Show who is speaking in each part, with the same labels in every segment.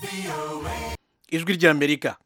Speaker 1: ijwi ry'amerika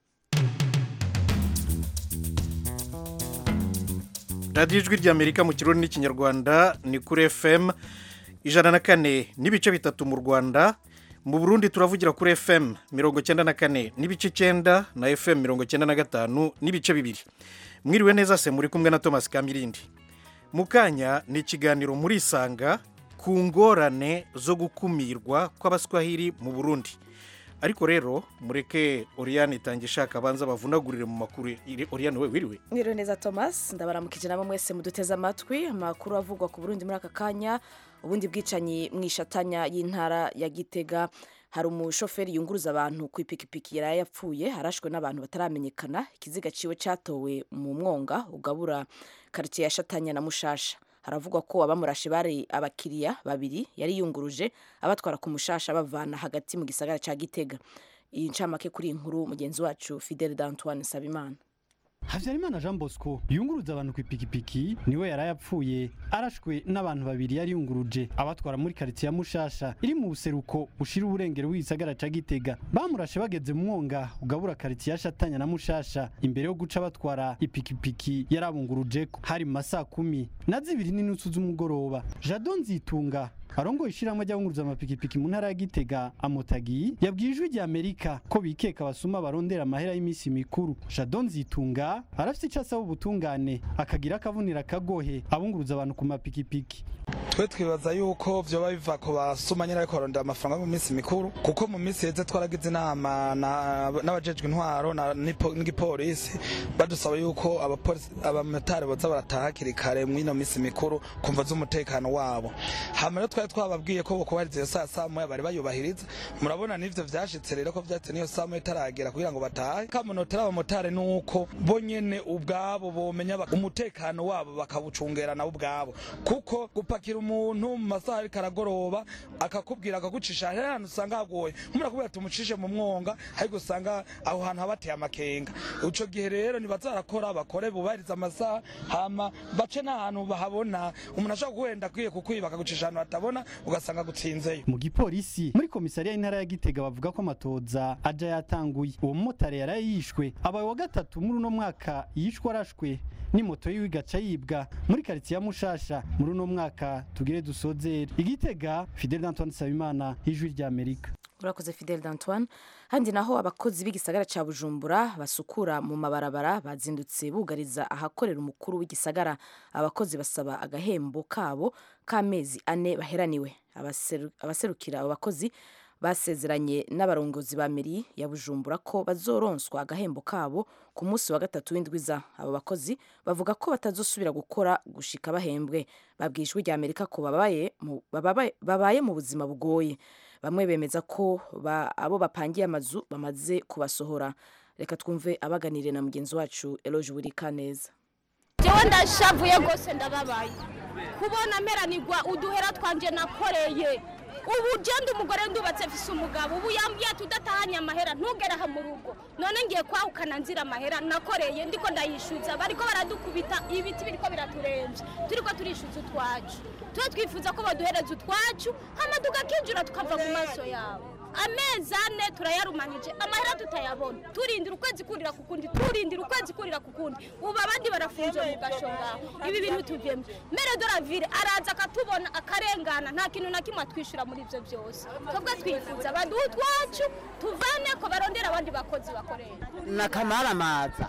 Speaker 1: radiyo ijwi ry'amerika mu kirundi n'ikinyarwanda ni kuri fm ijana na kane n'ibice bitatu mu rwanda mu burundi turavugira kuri fm mirongo cyenda na kane n'ibice cyenda na fm mirongo cyenda na gatanu n'ibice bibiri mwiriwe neza se muri kumwe na thomas kamirindi mu kanya ni ikiganiro muri isanga ku ngorane zo gukumirwa kw'abaswahili mu burundi ariko rero mureke oriyane itange ishaka abanza bavunagurire mu makuru oriyane we wiriwe
Speaker 2: Mwiriwe neza Thomas ndabaramukije namwe mwese muduteze amatwi amakuru avugwa ku Burundi muri aka kanya ubundi bwicanyi mu ishatanya y'intara ya Gitega hari umushoferi yunguruza abantu ku ipikipiki yari yapfuye harashwe n'abantu bataramenyekana ikiziga ciwe catowe mu mwonga ugabura quartier ya Shatanya na Mushasha haravugwa ko abamurashe bari abakiriya babiri yari yunguruje abatwara ku mushasha bavana hagati mu gisagara ca Gitega iyi ncamake kuri iyi nkuru mugenzi wacu Fidel d'Antoine Sabimana
Speaker 3: Havyarimana Jean Bosco yunguruza abantu ku ipikipiki niwe yari yapfuye arashwe n'abantu babiri yari yunguruje abatwara muri quartier ya Mushasha iri mu buseruko bushira uburengero w'isagara ca Gitega bamurashe bageze mu mwonga ugabura quartier ya Shatanya na Mushasha imbere yo guca batwara ipikipiki yarabunguruje hari mu masaa kumi na zibiri n'inusu z'umugoroba Jadon Zitunga arongoye ishyirahamwe ry'abunguruza amapikipiki mu ntara ya Gitega amotagi yabwiye ijwi rya Amerika ko bikeka abasuma barondera amahera y'iminsi mikuru Jadon Zitunga arafite icyo asaba ubutungane akagira akavunira akagohe abunguruza abantu ku mapikipiki
Speaker 4: twe twibaza yuko vyoba biva ku basuma nyine ariko barondera amafaranga mu minsi mikuru kuko mu minsi heze twaragize inama na- n'abajejwe intwaro na- n'ipo- n'igipolisi badusaba yuko abapolisi abamotari boza barataha hakiri kare mw'ino minsi mikuru kumva z'umutekano wabo hama rero twari twababwiye ko bokubahiriza iyo saa saa moya bari bayubahiriza murabona n'ivyo vyashitse rero ko vyatse n'iyo saa moya itaragera kugira ngo batahe kamunotera abamotari nuko bo nyene ubwabo bomenya bak- umutekano wabo bakawucungera nabo ubwabo kuko gupakira umuntu mu masaha ariko aragoroba akakubwira akagucisha hari ahantu usanga hagoye nk'umuntu akubwira tumucishe mu mwonga ariko usanga aho hantu haba hateye amakenga ico gihe rero nibazarakora bakore bubahiriza amasaha hama bace n'ahantu bahabona umuntu ashobora guhenda akwiye kukwiba akagucisha ahantu hatabona ugasanga agutsinzeyo
Speaker 3: mu gipolisi muri komisariya y'intara ya Gitega bavuga ko amatoza aja yatanguye uwo mumotari yari yishwe abaye wa gatatu muri uno mwaka yishwe arashwe n'imoto yiwe igaca yibwa muri quartier ya Mushasha muri uno mwaka tugire dusozere igitega Fidel Antoine Sabimana ijwi rya Amerika
Speaker 2: urakoze Fidel d'Antoine handi naho abakozi b'igisagara ca Bujumbura basukura mu mabarabara bazindutse bugariza ahakorera umukuru w'igisagara abakozi basaba agahembo kabo k'amezi ane baheraniwe Abaseru- abaserukira abo bakozi basezeranye n'abarongozi ba meri ya Bujumbura ko bazoronswa agahembo kabo ku munsi wa gatatu w'indwiza abo bakozi bavuga ko batazosubira gukora gushika bahembwe babwiye ijwi rya Amerika ko babaye mu- babaye- babaye mu buzima bugoye bamwe bemeza ko ba- abo bapangiye amazu bamaze kubasohora reka twumve abaganiriye na mugenzi wacu Eloge Burikaneza
Speaker 5: jewe ndashavuye rwose ndababaye kubona meranirwa uduhera twanje nakoreye ubu genda umugore ndubatse mfise umugabo ubu yambwiye ati udatahanye amahera ntugere aha mu rugo none ngiye kwahukana nzira amahera nakoreye ndiko ndayishuza bariko baradukubita ibiti biriko biraturemvye turiko turishuza utwacu tuba twifuza ko baduhereza utwacu hama tugakinjura tukava mu maso yabo amezi ane turayarumanije amahera tutayabona turindira ukwezi kurira ku kundi turindira ukwezi kurira ku kundi ubu abandi barafunze mu gasho ngaho ibi bintu tuvemo mere de la ville araza akatubona akarengana nta kintu na kimwe atwishyura muri ibyo byose twebwe twifuza baduhe utwacu tuvane ko barondera abandi bakozi bakorera
Speaker 6: nakamaramaza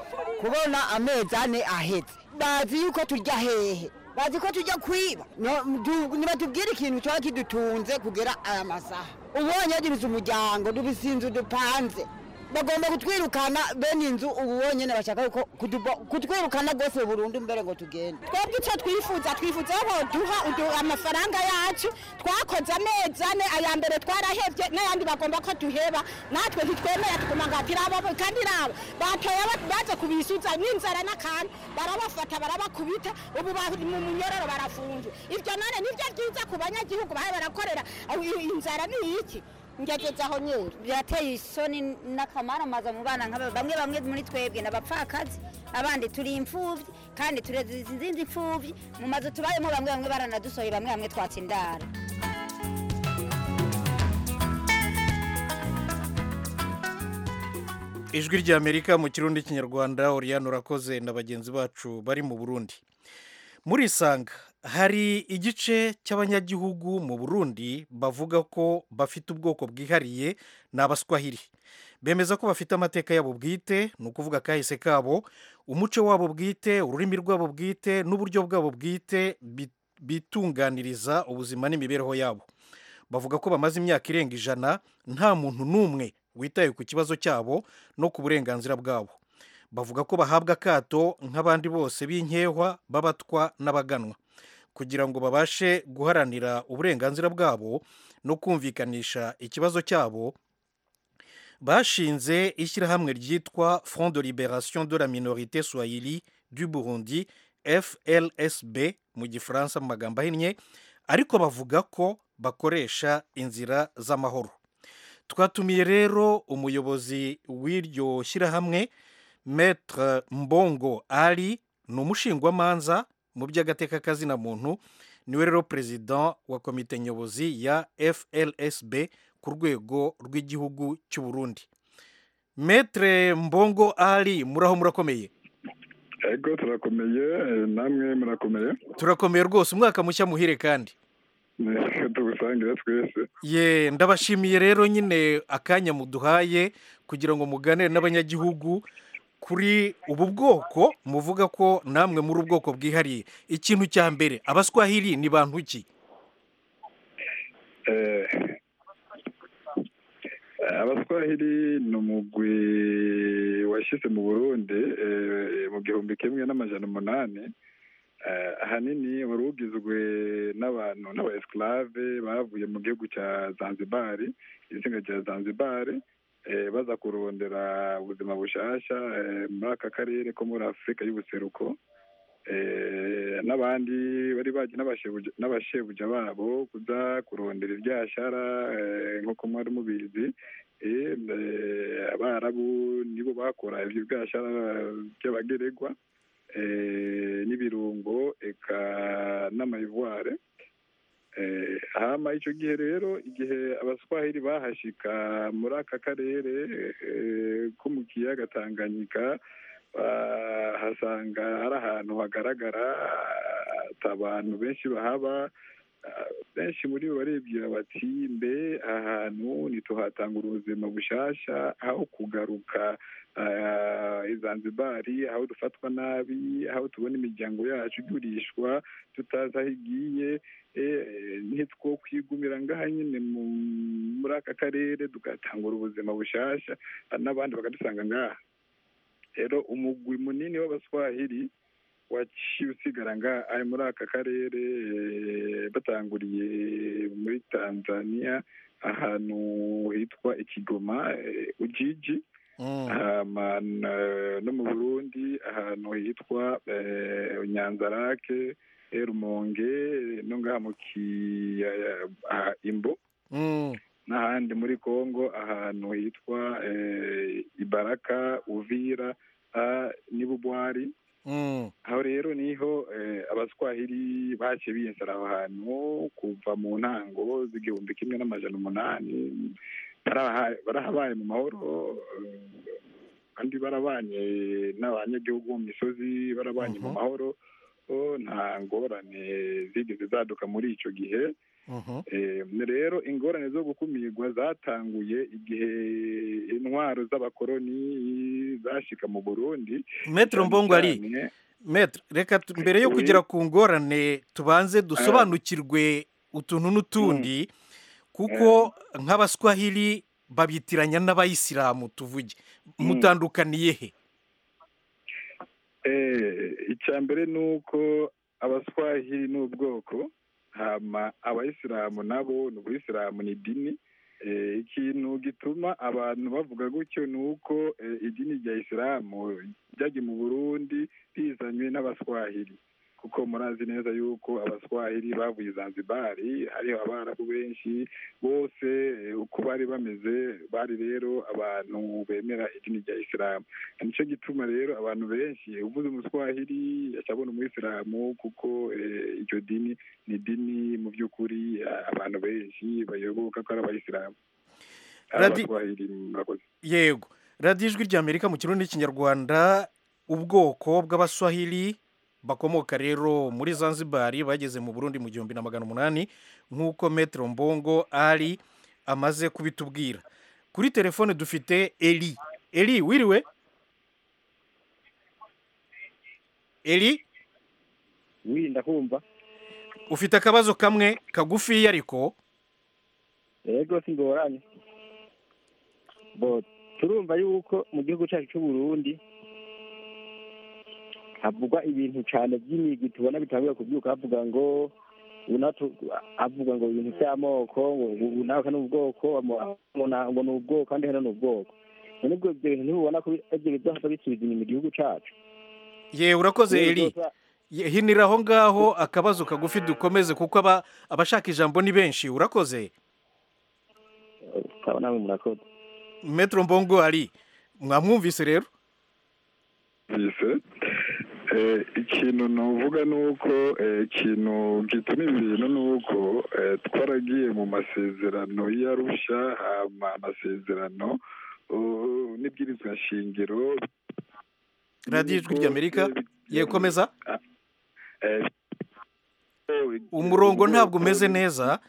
Speaker 6: kubona amezi ane ahetse bazi yuko turya hehe bazi ko tujya kwiba No, du- nibatubwire ikintu cyaba kidutunze kugera aya masaha ubonye dubize umuryango dubise inzu dupanze bagomba kutwirukana bene inzu ubu bonyene bashaka yuko kutubo- kutwirukana rwose burundu mbere ngo tugende
Speaker 5: twebwe icyo twifuza twifuza ko duha udu- amafaranga yacu twakoze amezi ane aya mbere twarahebye n'ayandi bagomba ko duheba natwe ntitwemera tuguma ngo ati raba kandi raba batoye ba- baza kubisuza n'inzara n'akantu barabafata barabakubita ubu bari mu munyororo barafunze ibyo none nibyo byiza ku banyagihugu bahe barakorera aho i- inzara ni iki ngegeze aho nyeri
Speaker 7: birateye isoni n'akamaramaza mu bana nk'aba bamwe bamwe muri twebwe n'abapfakazi abandi turi imfubyi kandi tureze izindi mfubyi mu mazu tubayemo bamwe bamwe baranadusohoye bamwe bamwe twatsa indara
Speaker 1: ijwi ry'amerika mu kirundi kinyarwanda oriyani urakoze na bagenzi bacu bari mu burundi muri isanga hari igice cy'abanyagihugu mu burundi bavuga ko bafite ubwoko bwihariye ni abaswahili bemeza ko bafite amateka yabo bwite ni ukuvuga kahise kabo umuco wabo bwite ururimi rwabo bwite n'uburyo bwabo bwite bi- bitunganiriza ubuzima n'imibereho yabo bavuga ko bamaze imyaka irenga ijana nta muntu n'umwe witaye ku kibazo cyabo no ku burenganzira bwabo bavuga ko bahabwa akato nk'abandi bose b'inkehwa b'abatwa n'abaganwa kugira ngo babashe guharanira uburenganzira bwabo no kumvikanisha ikibazo cyabo bashinze ishyirahamwe ryitwa front de liberation de la minorité swahili du burundi flsb mu gifaransa mu magambo ahinnye ariko bavuga ko bakoresha inzira z'amahoro twatumiye rero umuyobozi w'iryo shyirahamwe metre mbongo ali ni umushingwamanza mu by'agateka kazina muntu niwe rero perezida wa komite nyobozi ya flsb ku rwego rw'igihugu cy'u burundi metre mbongo ali muraho murakomeye
Speaker 8: ego turakomeye eh, namwe murakomeye
Speaker 1: turakomeye rwose umwaka mushya muhire kandi
Speaker 8: tugusangire twese
Speaker 1: ye ndabashimiye rero nyine akanya muduhaye kugira ngo muganire n'abanyagihugu kuri ubu bwoko muvuga ko namwe muri ubwoko bwihariye ikintu cya mbere abaswahili ni bantu ki
Speaker 8: Eh, abaswahili ni umugwi washyize mu burundi eh, mu gihumbi kimwe n'amajana umunani Eh, ahanini wari ugizwe n'abantu n'abaesclave bavuye mu gihugu cya zanzibari izinga rya zanzibari eh, baza kurondera ubuzima bushasha eh, muri aka karere ko muri afurika y'ubuseruko Eh, n'abandi bari baje n'abashebuja n'abashebuja babo kuza kurondera ibyashara eh, nk'uko mwari mubizi Eh, eh, abarabu nibo bakora ibyo byashara by'abageregwa eh, n'ibirungo eka n'amayivuare eh, hama icyo gihe rero igihe abaswahili bahashika muri aka karere eh, ko mu kiyaga tanganyika bahasanga ari ahantu hagaragara ata abantu benshi bahaba ah, benshi muri bo baribwira bati mbe aha hantu ntituhatanga ubuzima bushasha aho kugaruka ah, i zanzibari aho dufatwa nabi aho tubona imiryango yacu igurishwa tutazi aho igiye eh, ntitwo kwigumira ngaha nyine mu- muri aka karere tugatangura ubuzima bushasha ah, n'abandi bakadusanga ngaha rero umugwi munini w'abaswahili waciye usigara nga ari muri aka karere eh, batanguriye muri tanzania ahantu hitwa ikigoma eh, ujiji hama na- no mu burundi ahantu hitwa eh, nyanzarake eh, rumonge no ngaha mu kiyaya ah, imbo
Speaker 1: Mm,
Speaker 8: n'ahandi muri congo ahantu hitwa eh, ibaraka uvira ah, n'ibubwari
Speaker 1: mm,
Speaker 8: aho rero niho eh, abaswahili baciye biyensera aho hantu kuva mu ntango z'igihumbi kimwe n'amajana umunani baraha- barahabaye mu mahoro eh, kandi barabanye n'abanyagihugu mu misozi barabanye mu
Speaker 1: Mhm.
Speaker 8: mahoro oh, nta ngorane zigeze zaduka muri icyo gihe
Speaker 1: mhm.
Speaker 8: Eh, rero ingorane zo gukumirwa zatanguye igihe intwaro z'abakoloni zashika mu burundi
Speaker 1: metre
Speaker 8: cyane
Speaker 1: mbongo ali
Speaker 8: cyane-
Speaker 1: metre reka tu- mbere yo
Speaker 8: Oui.
Speaker 1: kugera ku ngorane tubanze dusobanukirwe utuntu n'utundi kuko nk'abaswahili babitiranya n'abayisilamu tuvuge mutandukaniye he
Speaker 8: Eh, icya mbere ni uko abaswahili ni ubwoko hama abayisilamu nabo ni ubuyisilamu ni idini Eh, ikintu gituma abantu bavuga gutyo ni uko eh, idini rya isilamu ryagiye mu burundi rizanywe n'abaswahili kuko murazi neza yuko abaswahili bavuye i zanzibari hariho abarabu benshi bose eh, uko bari bameze bari rero abantu bemera idini rya isilamu nicyo gituma rero abantu benshi uvuze umuswahili acabona umuyisilamu kuko eh, iryo dini ni idini mu by'ukuri eh, abantu benshi bayoboka ko ari abayisilamu ari
Speaker 1: Radi-
Speaker 8: abaswahili murakoze
Speaker 1: yego radiyo ijwi ry'amerika mu kirundi n'ikinyarwanda ubwoko bw'abaswahili bakomoka rero muri zanzibar bageze mu burundi mu gihumbi na magana umunani nk'uko metero mbongo ari amaze kubitubwira kuri telefone dufite eri eri wiriwe eri
Speaker 9: wirinda kumva
Speaker 1: ufite akabazo kamwe kagufiya ariko
Speaker 9: yego singoranye bo turumva yuko mu gihugu cyacu cy'u Burundi havugwa ibintu cyane by'imigwi tubona bitanguye kubyuka havuga ngo unatu avuga ngo ibintu by'amoko ngo nawe ni ubwoko ngo ni ubwoko kandi hano ni ubwoko none ubwo ibyo bintu ntibubona ko ibyo bizaza bisubiza inyuma igihugu cyacu
Speaker 1: ye urakoze eri hinira aho ngaho akabazo kagufi dukomeze kuko aba abashaka ijambo ni benshi urakoze
Speaker 9: ukaba nawe murakoze
Speaker 1: metero mbongo ari mwamwumvise rero
Speaker 8: bise ikintu navuga ni uko ikintu gituma ibintu ni uko twaragiye mu masezerano y'arusha amasezerano n'ibwirizwa shingiro
Speaker 1: radiyo ijwi ry'amerika yekomeza umurongo ntabwo umeze neza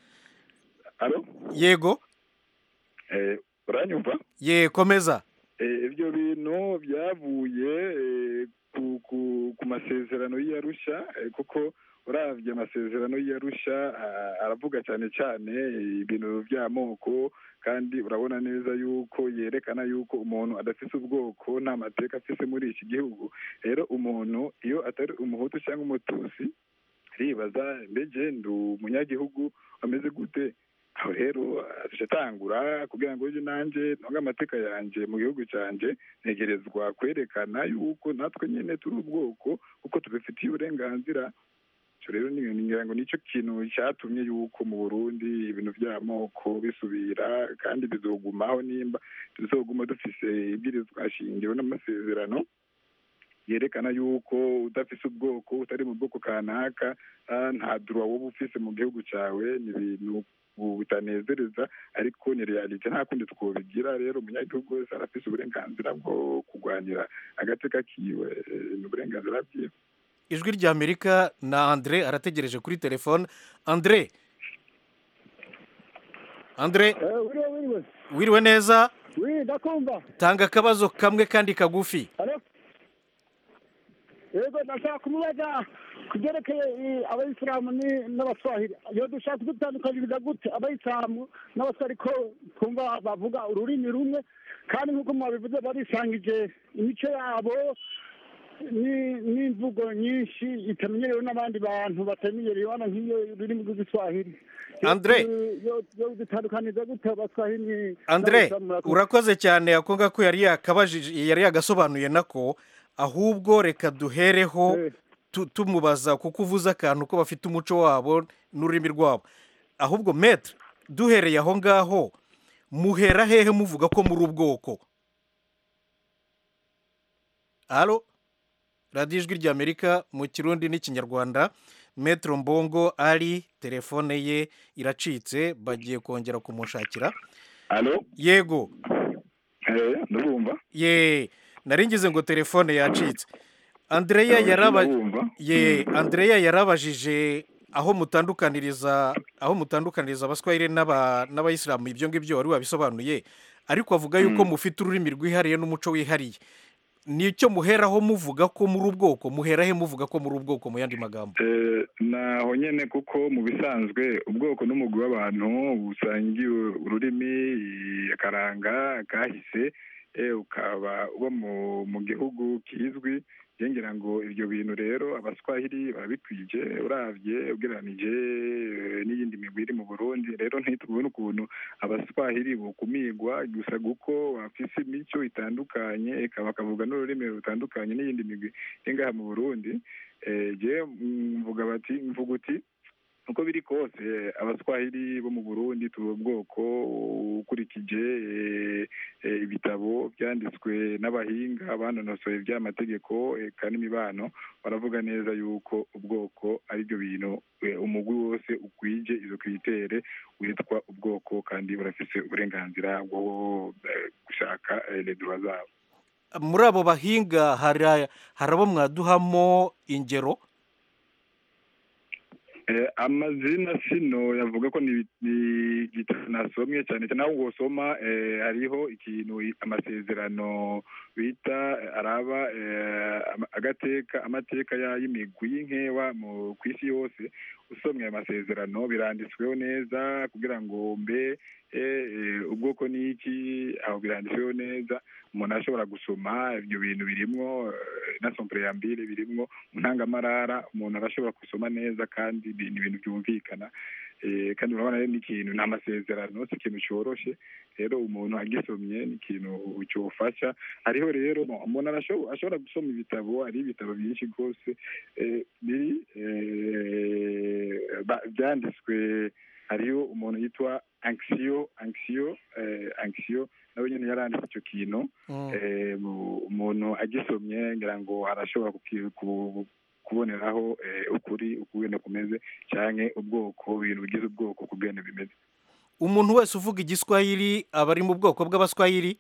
Speaker 1: yego
Speaker 8: uranyumva
Speaker 1: yekomeza
Speaker 8: ibyo bintu byavuye ku masezerano y'iyarusha kuko urabye amasezerano y'iyarusha aravuga cyane cyane ibintu by'amoko kandi urabona neza yuko yerekana yuko umuntu adafite ubwoko nta mateka afite muri iki gihugu rero umuntu iyo atari umuhutu cyangwa umutusi ribaza mbege ndi umunyagihugu ameze gute aho rero atangura kugira ngo ujye nanjye ntunge amateka yanjye mu gihugu cyanjye ntegerezwa kwerekana yuko natwe nyine turi ubwoko kuko tubifitiye uburenganzira icyo rero ngira ngo nicyo kintu cyatumye yuko mu burundi ibintu by'amoko bisubira kandi bizogumaho nimba tuzoguma dufise ibwirizwa shingiro n'amasezerano yerekana yuko udafise ubwoko utari mu bwoko kanaka nta duruwa wowe ufise mu gihugu cyawe ni ibintu butanezereza ariko ni realite nta kundi twobigira rero umunyagihugu wese arafise uburenganzira bwo kurwanira agateka kiwe ni uburenganzira bwiwe
Speaker 1: ijwi ry'amerika na andre arategereje kuri telefone andre andre wiriwe neza
Speaker 10: ndakumva
Speaker 1: tanga akabazo kamwe kandi kagufi
Speaker 10: yego ndashaka kumubaza ku byerekeye abayisilamu n'abaswahili iyo dushaka kudutandukanyiriza gute abayisilamu n'abaswahili ko twumva bavuga ururimi rumwe kandi nk'uko mwabivuze barisangije imico yabo n'imvugo nyinshi itamenyerewe n'abandi bantu batamenyereye hano nk'iyo rurimi rw'igiswahili
Speaker 1: andre
Speaker 10: yo dutandukanyiriza gute abaswahili
Speaker 1: andre urakoze cyane ako ngako yari yakabajije yari yagasobanuye nako ahubwo reka duhereho tumubaza kuko uvuze akantu ko bafite umuco wabo n'ururimi rwabo ahubwo metre duhereye aho ngaho muhera hehe muvuga ko muri ubwoko halo radiyo ijwi ry'amerika mu kirundi n'ikinyarwanda metero mbongo ari telefone ye iracitse bagiye kongera kumushakira yego
Speaker 8: ndabumva
Speaker 1: ye naringize ngo telefone yacitse andreya yaraba ye andreya yarabajije aho mutandukaniriza aho mutandukaniriza abaswahili n'abayisilamu ibyo ngibyo wari wabisobanuye ariko avuga yuko mufite ururimi rwihariye n'umuco wihariye nicyo muheraho muvuga ko muri ubwoko muherahe muvuga ko muri ubwoko mu yandi magambo
Speaker 8: naho nyine kuko mu bisanzwe ubwoko n'umugwi w'abantu busangiye ururimi akaranga kahise ukaba uba mu gihugu kizwi ngira ngo ibyo bintu rero abaswahili barabikwije urabye ugereranije n'iyindi migwi iri mu burundi rero ntitubone ukuntu abaswahili bukumigwa gusa kuko bafise imico itandukanye bakavuga n'ururimi rutandukanye n'iyindi migwi iri ngaha mu burundi mvuga bati mvuga uti uko biri kose abaswahili bo mu burundi turi ubwoko ukurikije ibitabo byanditswe n'abahinga banonosoye by'amategeko eka n'imibano baravuga neza yuko ubwoko ari byo bintu eh, umugwi wose ukwije izo kritere witwa ubwoko kandi burafise uburenganzira bwo eh, gushaka eh, les droits zabo
Speaker 1: muri abo bahinga hari hari abo mwaduhamo ingero
Speaker 8: Eh, amazina sino yavuga ko ni ni igitabo nasomye cyane cyane aho wosoma eh, hariho ikintu i- amasezerano bita eh, araba eh, ama- agateka amateka ya- y'imigwi y'inkewa mu ku isi yose usomye ayo masezerano biranditsweho neza kugira ngo mbe eh, eh, ubwoko ni iki aho biranditsweho neza umuntu ashobora gusoma ibyo bintu birimwo eh, na sompreyambire birimwo mu ntangamarara umuntu arashobora gusoma neza kandi ni ni ibintu byumvikana Eh, kandi urabona rero ni ikintu ni amasezerano si ikintu cyoroshe rero umuntu agisomye ni ikintu cyofasha hariho rero no, umuntu arasho- ashobora gusoma ibitabo hari ibitabo byinshi rwose eh, biri eh, ba- byanditswe hariho umuntu yitwa anxio anxio eh, anxio nawe nyine yaranditse icyo kintu eh, mu- umuntu agisomye ngira ngo arashobora kuki- ku- kuboneraho eh, ukuri ukugenda kumeze cyane ubwoko ibintu bigize ubwoko kugenda bimeze
Speaker 1: umuntu wese uvuga igiswahili aba ari mu bwoko bw'abaswahili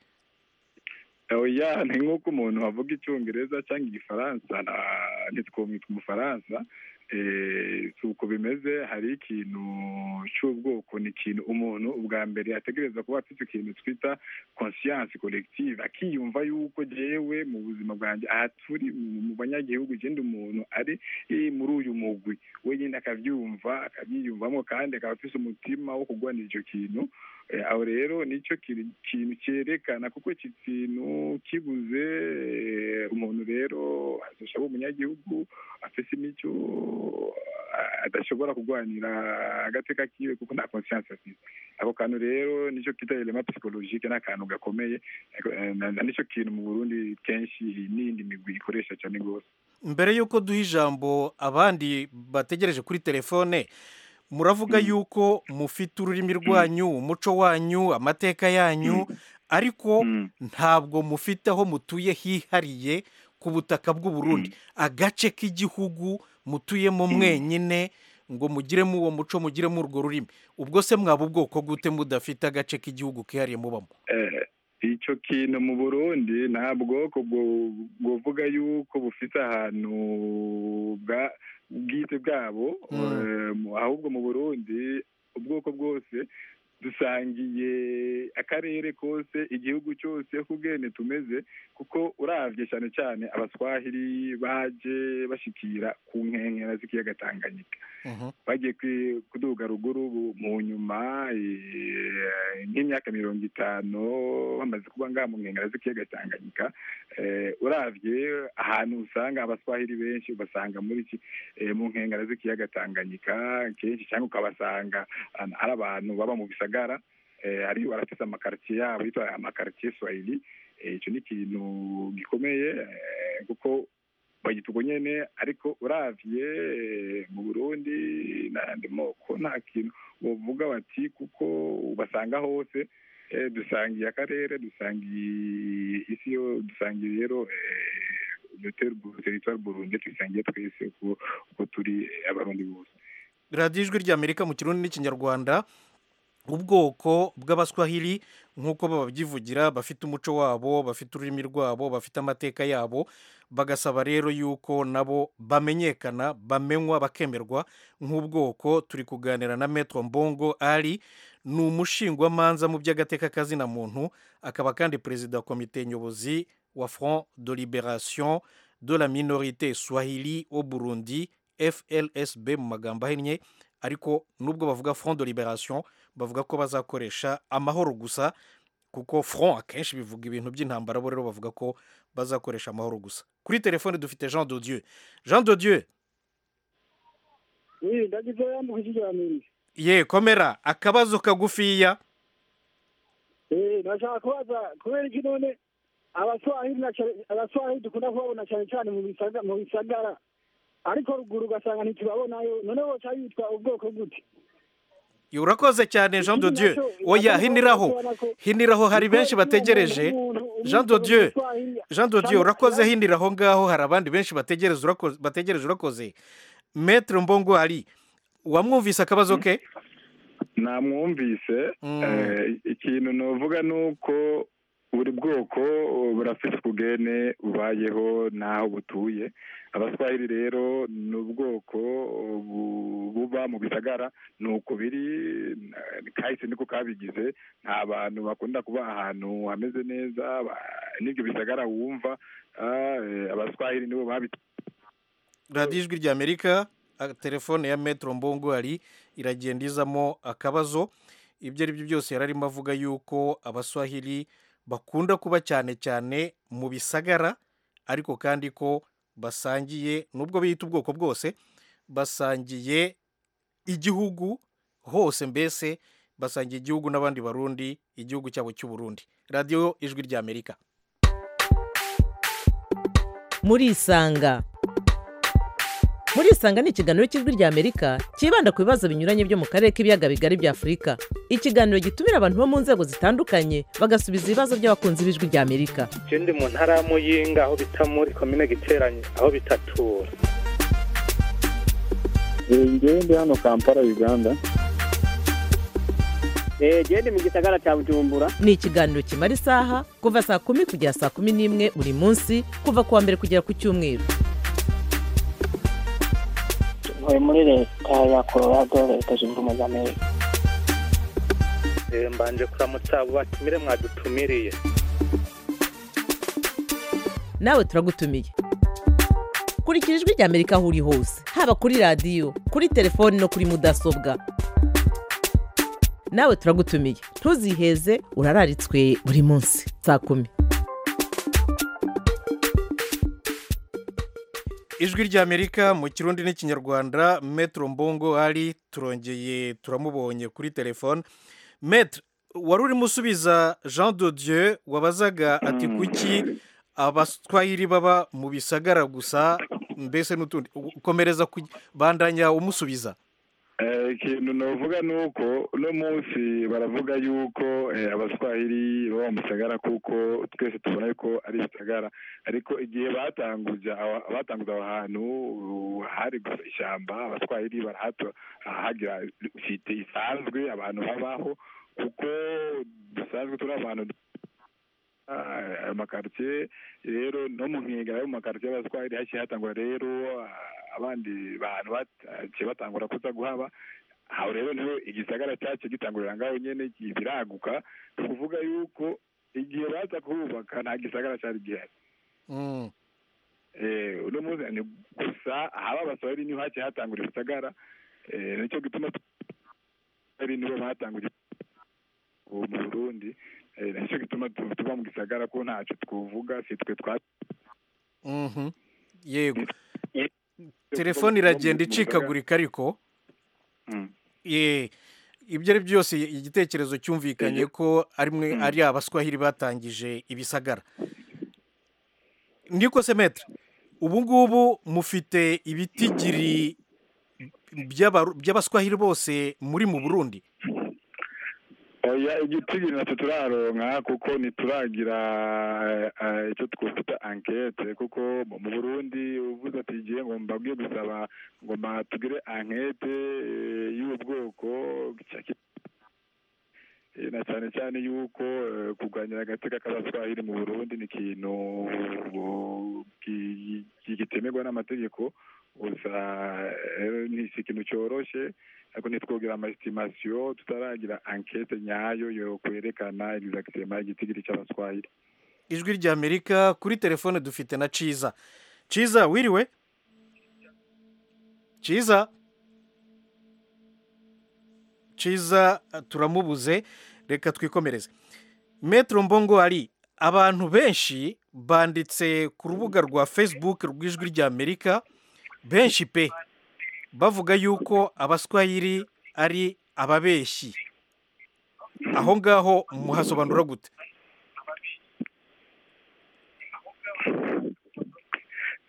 Speaker 8: oya ni nk'uko umuntu avuga icyongereza cyangwa igifaransa na- ntitwomwita umufaransa eh, si uko bimeze hari ikintu cy'ubwoko ni ikintu umuntu ubwa mbere ategereza kuba afite ikintu twita conscience collective akiyumva yuko jewe mu buzima bwanjye aha turi mu mu banyagihugu igenda umuntu ari eh, muri uyu mugwi wenyine akabyumva akabyiyumvamo kandi akaba afite umutima wo kurwanira icyo kintu Eh, aho rero nicyo kiri- kintu cyerekana kuko iki kintu kibuze eh, umuntu rero azashaba umunyagihugu afise imico ah, adashobora kurwanira agateka kiwe kuko nta conscience afite ako kantu rero nicyo kita element psychologique n'akantu gakomeye eh, na na nicyo kintu mu Burundi kenshi n'indi migwi ikoresha cyane rwose
Speaker 1: mbere y'uko duha ijambo abandi bategereje kuri telefone muravuga yuko mufite ururimi rwanyu umuco wanyu amateka yanyu ariko ntabwo mufite aho mutuye hihariye ku butaka bw'u Burundi agace k'igihugu mutuyemo mwenyine ngo mugiremo uwo muco mugiremo urwo rurimi ubwo se mwaba ubwoko gute mudafite agace k'igihugu kihariye mubamo
Speaker 8: Eh, icyo kintu mu burundi nta bwoko bwo- bwovuga yuko bufite ahantu bwa bwite bwabo eh, mu- ahubwo mu burundi ubwoko bwose dusangiye akarere kose igihugu cyose uko ubwene tumeze kuko uravye cyane cyane abaswahili baje bashikira ku nkengera z'ikiyaga tanganyika bagiye kwi- kuduga ruguru bu- mu nyuma eh, nk'imyaka mirongo itanu bamaze kuba ngaha mu nkengera z'ikiyaga tanganyika eh, uravye ahantu usanga abaswahili benshi ubasanga muri iki eh, mu nkengera z'ikiyaga tanganyika kenshi cyangwa ukabasanga an- ari abantu baba mu bisagara eh, ari barafise amakaritiye yabo yitwa amakaritiye swahili Eh, ico ni ikintu gikomeye eh, kuko bagita ubwo nyene ariko uravye eh, mu burundi n'ayandi moko nta kintu wovuga bati kuko ubasanga hose eh, dusangiye akarere dusangiye isi yo dusangiye rero le territoire burundi tuyisangiye twese uko uko turi eh, abarundi bose
Speaker 1: radiyo ijwi ry'amerika mu kirundi n'ikinyarwanda ubwoko bw'abaswahili nk'uko babyivugira bafite umuco wabo bafite ururimi rwabo bafite amateka yabo bagasaba rero yuko nabo bamenyekana bamenywa bakemerwa nk'ubwoko turi kuganira na metro mbongo ari ni umushingwamanza mu by'agateka kazina muntu akaba kandi perezida wa komite nyobozi wa front de liberation de la minorité swahili au burundi flsb mu magambo ahinnye ariko nubwo bavuga front de liberation bavuga ko bazakoresha amahoro gusa kuko front akenshi bivuga ibintu by'intambara bo rero bavuga ko bazakoresha amahoro gusa kuri telefone dufite jean de dieu jean de dieu
Speaker 10: iyi ndagize yamuhije ijambo
Speaker 1: ye komera akabazo kagufiya
Speaker 10: eh nashaka kubaza kubera iki none abaswahili na cyane- abaswahili dukunda kubabona cyane cyane mu bisaga mu bisagara ariko ruguru ugasanga ntitubabonayo none boca yitwa ubwoko gute
Speaker 1: urakoze cyane jean de dieu oya hiniraho hiniraho hari benshi bategereje jean de dieu jean de dieu urakoze hiniraho ngaho hari abandi benshi bategereje urakoze bategereje urakoze maître mbongo ari wamwumvise akabazo ke
Speaker 8: namwumvise eh, ikintu novuga ni uko buri bwoko burafite ukugene bubayeho n'aho butuye abaswahili rero ni ubwoko bu- buba mu bisagara ni uko biri eh, kahise niko kabigize nta bantu bakunda kuba ahantu hameze neza ba- n'ibyo bisagara wumva ah, eh, abaswahili nibo babi
Speaker 1: radiyo ijwi ry'amerika a- telefone ya metero mbongo ari iragenda izamo akabazo ibyo ari byo byose yari arimo avuga yuko abaswahili bakunda kuba cyane cyane mu bisagara ariko kandi ko basangiye nubwo biyita ubwoko bwose basangiye igihugu hose mbese basangiye igihugu n'abandi barundi igihugu cyabo cy'uburundi radiyo ijwi ry'amerika
Speaker 11: murisanga murisanga ni ikiganiro cy'ijwi ry'amerika cyibanda ku bibazo binyuranye byo mu karere k'ibiyaga bigari bya afurika ikiganiro gitumira abantu bo mu nzego zitandukanye bagasubiza ibibazo by'abakunzi b'ijwi ry'amerika
Speaker 12: je ndi mu ntara ya muyinga aho bita muri komine giteranye aho bitatura
Speaker 9: ngewe ndi hano kampala uganda
Speaker 13: genda mu gisagara cya bujumbura
Speaker 11: ni ikiganiro kimara isaha kuva saa kumi kugera saa kumi n'imwe buri munsi kuva ku wa mbere kugera ku cyumweru
Speaker 13: ntuye muri leta ya colorado leta zunze ubumwe za amerika
Speaker 12: Eh, mbanje kuramutsa abo batumire mwadutumiriye
Speaker 11: nawe turagutumiye kurikira ijwi ry'amerika aho uri hose haba kuri radiyo kuri telefoni no kuri mudasobwa nawe turagutumiye ntuziheze urararitswe buri munsi saa kumi
Speaker 1: ijwi ry'amerika mu kirundi n'ikinyarwanda metero mbongo ari turongeye turamubonye kuri telefone metero wari urimo usubiza jean de dieu wabazaga ati kuki abaswahili baba mu bisagara gusa mbese n'utundi ukomereza ku- bandanya umusubiza
Speaker 8: Eh, ikintu novuga ni uko uno munsi baravuga yuko eh, abaswahili baba mu bisagara kuko twese tubona yuko ari ibisagara ariko igihe batanguje aho- batanguza aho hantu uh, hari gusa ishyamba abaswahili barahato hagira site isanzwe abantu babaho kuko dusanzwe turi abantu ah, ayo makaritsiye rero no mu nkengero y'ayo makaritsiye y'abaswahili haciye hatangura rero ah, abandi bantu baciye batangura kuza guhaba aho rero niho igisagara cyacu gitangurira ngaho nyene biraguka ni ukuvuga yuko igihe baza kuhubaka nta gisagara cyari gihari
Speaker 1: Mm.
Speaker 8: Eh, uno munsi ni gusa ahaba abaswahili niho haciye hatangura ibisagara Eh, nicyo gituma ari nibo batangura ubu mu burundi Eh, nicyo gituma tu- tuba mu gisagara ko ntacyo twovuga si twe twa
Speaker 1: Mhm. yego telefone iragenda icikagurika ariko ye ibyo ari byose igitekerezo cyumvikanye ko ari mwe ari abaswahili batangije ibisagara niko se metre ubu ngubu mufite ibitigiri by'abaru- by'abaswahili bose muri mu burundi
Speaker 8: oya igitigiri natwe turaronka kuko ntituragira eh, eh, icyo twakwita ankete kuko mu mu burundi uvuze ati igihe ngo mbabwiye gusaba ngo ma tugire ankete eh, y'ubu bwoko cya ki- Eh, na cyane cyane yuko eh, kurwanya agateka k'abaswahili mu burundi ni ikintu uh, ki- ki- kitemerwa n'amategeko gusa eh, ni si ikintu cyoroshe ariko ntitwogira amaesitimasiyo tutaragira ankete nyayo yo kwerekana exactement igitigiri cy'abaswahili
Speaker 1: ijwi ry'amerika kuri telefone dufite na ciza ciza wiriwe ciza ciza turamubuze reka twikomereze metero mbongo ari abantu benshi banditse ku rubuga rwa facebook rw'ijwi ry'amerika benshi pe bavuga yuko abaswahili ari ababeshyi aho ngaho muhasobanura gute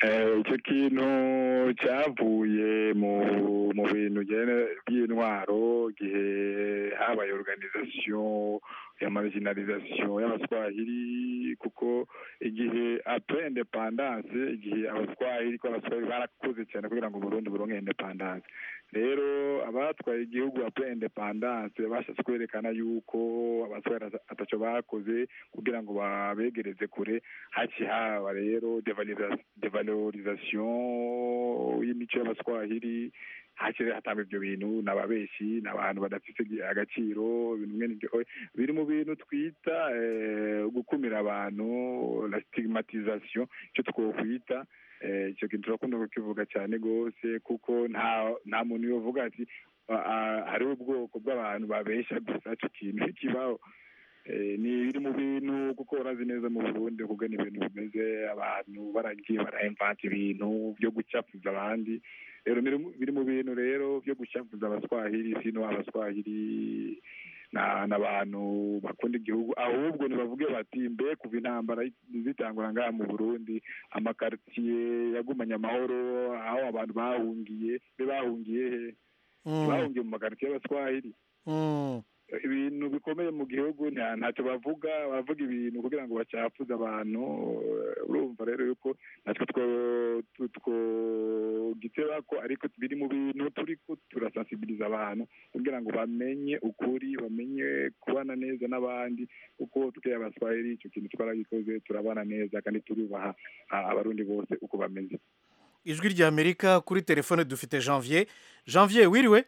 Speaker 8: Eh, icyo kintu cyavuye mu mu bintu byene- by'intwaro igihe habaye organisation ya marginalisation y'abaswahili kuko igihe après independance igihe abaswahili ko abaswahili barakoze cyane kugira ngo Burundi buronke independance rero abatwaye igihugu après independance bashatse kwerekana yuko abaswahili ata- ataco bakoze kugira ngo babegereze kure haci haba rero devalorisa- devalorisation y'imico y'abaswahili hakiri hatangwa ibyo bintu n'ababeshi n'abantu badafite agaciro ibintu mwene ibyo oya, biri mu bintu twita eh, gukumira abantu la stigmatisation icyo twokwita eh, icyo kintu turakunda kukivuga cyane rwose kuko nta nta muntu yovuga ati "Ah, ah, hariho ubwoko bw'abantu babesha gusa icyo kintu ntikibaho Eh, ni biri mu bintu kuko urazi neza mu burundi kuko ni ibintu bimeze abantu baragiye barahemvanta ibintu byo gucafuza abandi rero biri mu- biri mu bintu rero byo gucafuza abaswahili sino abaswahili na n'abantu bakunda igihugu ahubwo nibavuge bati mbe kuva intambara zitangura ngaha mu burundi amakaritiye yagumanye amahoro aho abantu bahungiye be bahungiye he
Speaker 1: Mm.
Speaker 8: bahungiye mu makaritiye y'abaswahili
Speaker 1: Mm.
Speaker 8: ibintu bikomeye mu gihugu nta- ntacyo bavuga baravuga ibintu kugira ngo bacafuze abantu eh, urumva rero yuko natwe two- tu- twogiteba ko ariko biri mu bintu turiko turasensibiliza abantu kugira ngo bamenye ukuri bamenye kubana neza n'abandi kuko twe abaswahili icyo kintu twaragikoze turabana neza kandi turubaha ah, abarundi bose uko bameze
Speaker 1: ijwi rya amerika kuri telefone dufite janvier janvier wiriwe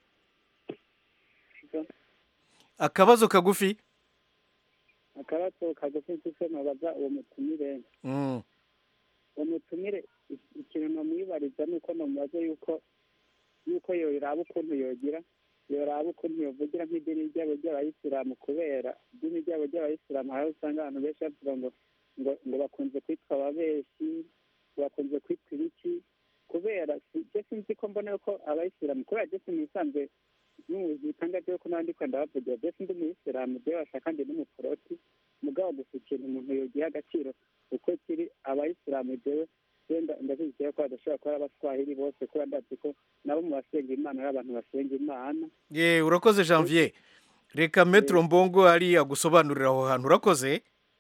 Speaker 1: akabazo kagufi
Speaker 14: akabazo kagufi mfise nobaza uwo mutumire
Speaker 1: Mm.
Speaker 14: uwo mutumire i- ikintu nomwibariza ni uko nomubaza yuko yuko yoraba ukuntu yogira yoraba ukuntu yovugira nk'idini ryabo ry'abayisilamu kubera idini ryabo ry'abayisilamu hariho usanga abantu benshi bavuga ngo ngo ngo bakunze kwitwa ababeshi ngo bakunze kwitwa ibiki kubera si- je sinzi ko mbona yuko abayisilamu kubera je sinisanzwe n'ubuzi bitangaje yuko n'abandi ko ndabavugira je sindi umuyisilamu je bashaka ndi n'umuporoti mugabo gusa ikintu umuntu yogiha agaciro uko kiri abayisilamu jewe wenda ndabizeye ko badashobora kuba ari abaswahili bose kubera ndazi ko nabo mu basenga imana ari abantu basenga imana
Speaker 1: ye urakoze janvier reka metero mbongo ari agusobanurira aho hantu urakoze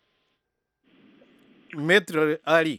Speaker 1: metero ari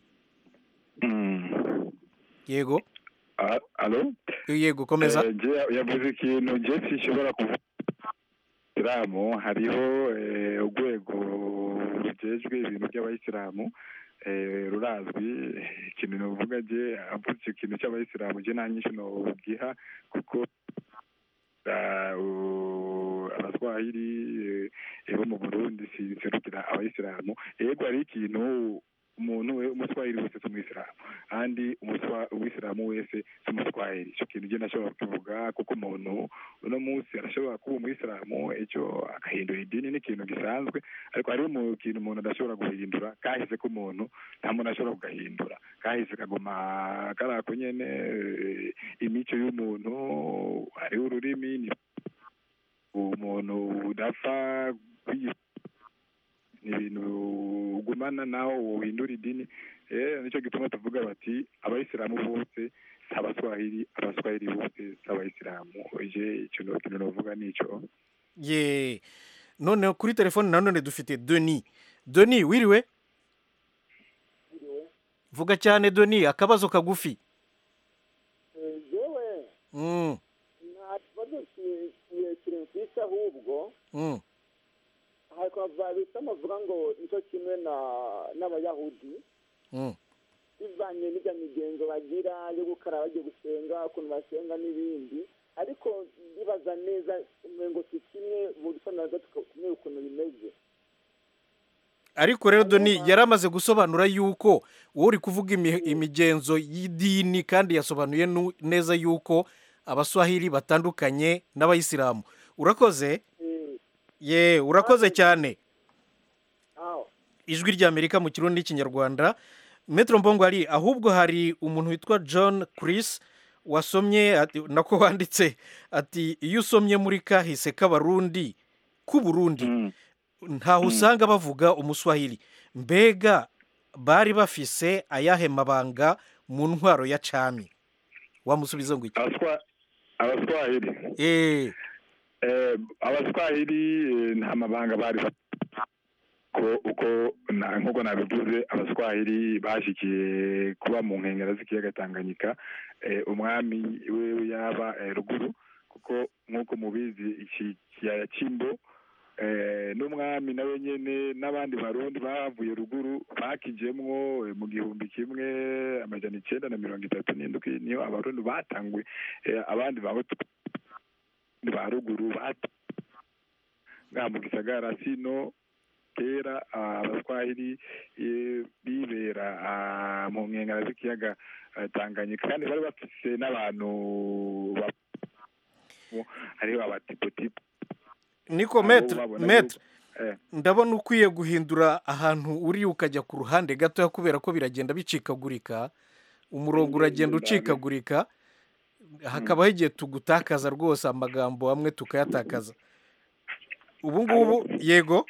Speaker 1: yego
Speaker 8: Ah, alo
Speaker 1: yego komeza
Speaker 8: Eh, je yavuze ikintu je sinshobora kuvuga isilamu hariho eh, urwego rujejwe ibintu by'abayisilamu eh, rurazwi ikintu novuga je avuze icyo kintu cy'abayisilamu je nta nyinshi nogiha kuko ah, u- abaswahili eh, bo mu burundi sinserukira abayisilamu yego hari ikintu umuntu we umuswahili wese si umwisilamu kandi umuswa- umwisilamu wese si umuswahili icyo kintu je nashobora kukivuga kuko umuntu uno munsi arashobora kuba umwisilamu icyo agahindura idini ni ikintu gisanzwe ariko hariho mu kintu umuntu adashobora guhindura kahise k'umuntu nta muntu ashobora kugahindura kahise kaguma kari ako nyene eh, imico y'umuntu hariho ururimi ni umuntu udapfa kwiyi- ni ibintu ugumana naho wohindura idini rero nicyo gituma tuvuga bati abayisilamu bose si abaswahili abaswahili bose si abayisilamu je icyo no- kintu novuga nico
Speaker 1: ye none kuri telefone nanone dufite doni doni wiriwe vuga cyane doni akabazo kagufi
Speaker 15: yewe
Speaker 1: Mm,
Speaker 15: nta kibazo kirekire mfise ahubwo
Speaker 1: mm.
Speaker 15: hakaba bisa bavuga ngo nicyo kimwe na n'abayahudi
Speaker 1: Mm.
Speaker 15: bivanye n'ibya migenzo bagira yo gukaraba bagiye gusenga ukuntu basenga n'ibindi ariko bibaza neza umengo si kimwe buri so nazo tukamenya ukuntu bimeze
Speaker 1: ariko rero doni yari amaze gusobanura yuko wowe uri kuvuga imi- imigenzo y'idini kandi yasobanuye nu- neza yuko abaswahili batandukanye n'abayisilamu urakoze ye urakoze cyane
Speaker 15: aho
Speaker 1: ijwi ry'amerika mu kirundi n'ikinyarwanda metero mbongo hari ahubwo hari umuntu witwa john chris wasomye ati- nako wanditse ati iyo usomye muri kahise k'abarundi k'uburundi ntaho usanga bavuga umuswahili mbega bari bafise ayahe mabanga mu ntwaro ya cami wamusubiza ngo iki
Speaker 8: abaswahili
Speaker 1: eh
Speaker 8: Eh, abaswahili eh, nta mabanga bari bafite. ko uko na- nk'uko nabivuze abaswahili bashikiye kuba mu nkengero z'ikiyaga tanganyika eh, umwami we yaba eh, ruguru kuko nk'uko mubizi iki kiyaya cy'imbo eh, n'umwami nawe nyene n'abandi barundi bavuye ruguru bakijemwo eh, mu gihumbi kimwe amajana icenda na mirongo itatu n'indwi niyo abarundi batanguye eh, abandi bahutu ba ruguru bat- ngaha mu gisagara sino kera ah, abaswahili eh, bibera ah, mu nkengero z'ikiyaga ah, tanganyika kandi bari bafise n'abantu ba- hariho abatipotipo
Speaker 1: niko
Speaker 8: Abo
Speaker 1: metre
Speaker 8: babona
Speaker 1: metre
Speaker 8: eh.
Speaker 1: ndabona ukwiye guhindura ahantu uri ukajya ku ruhande gatoya kubera ko biragenda bicikagurika umurongo uragenda ucikagurika hakabaho igihe tugutakaza rwose amagambo amwe tukayatakaza ubu ngubu yego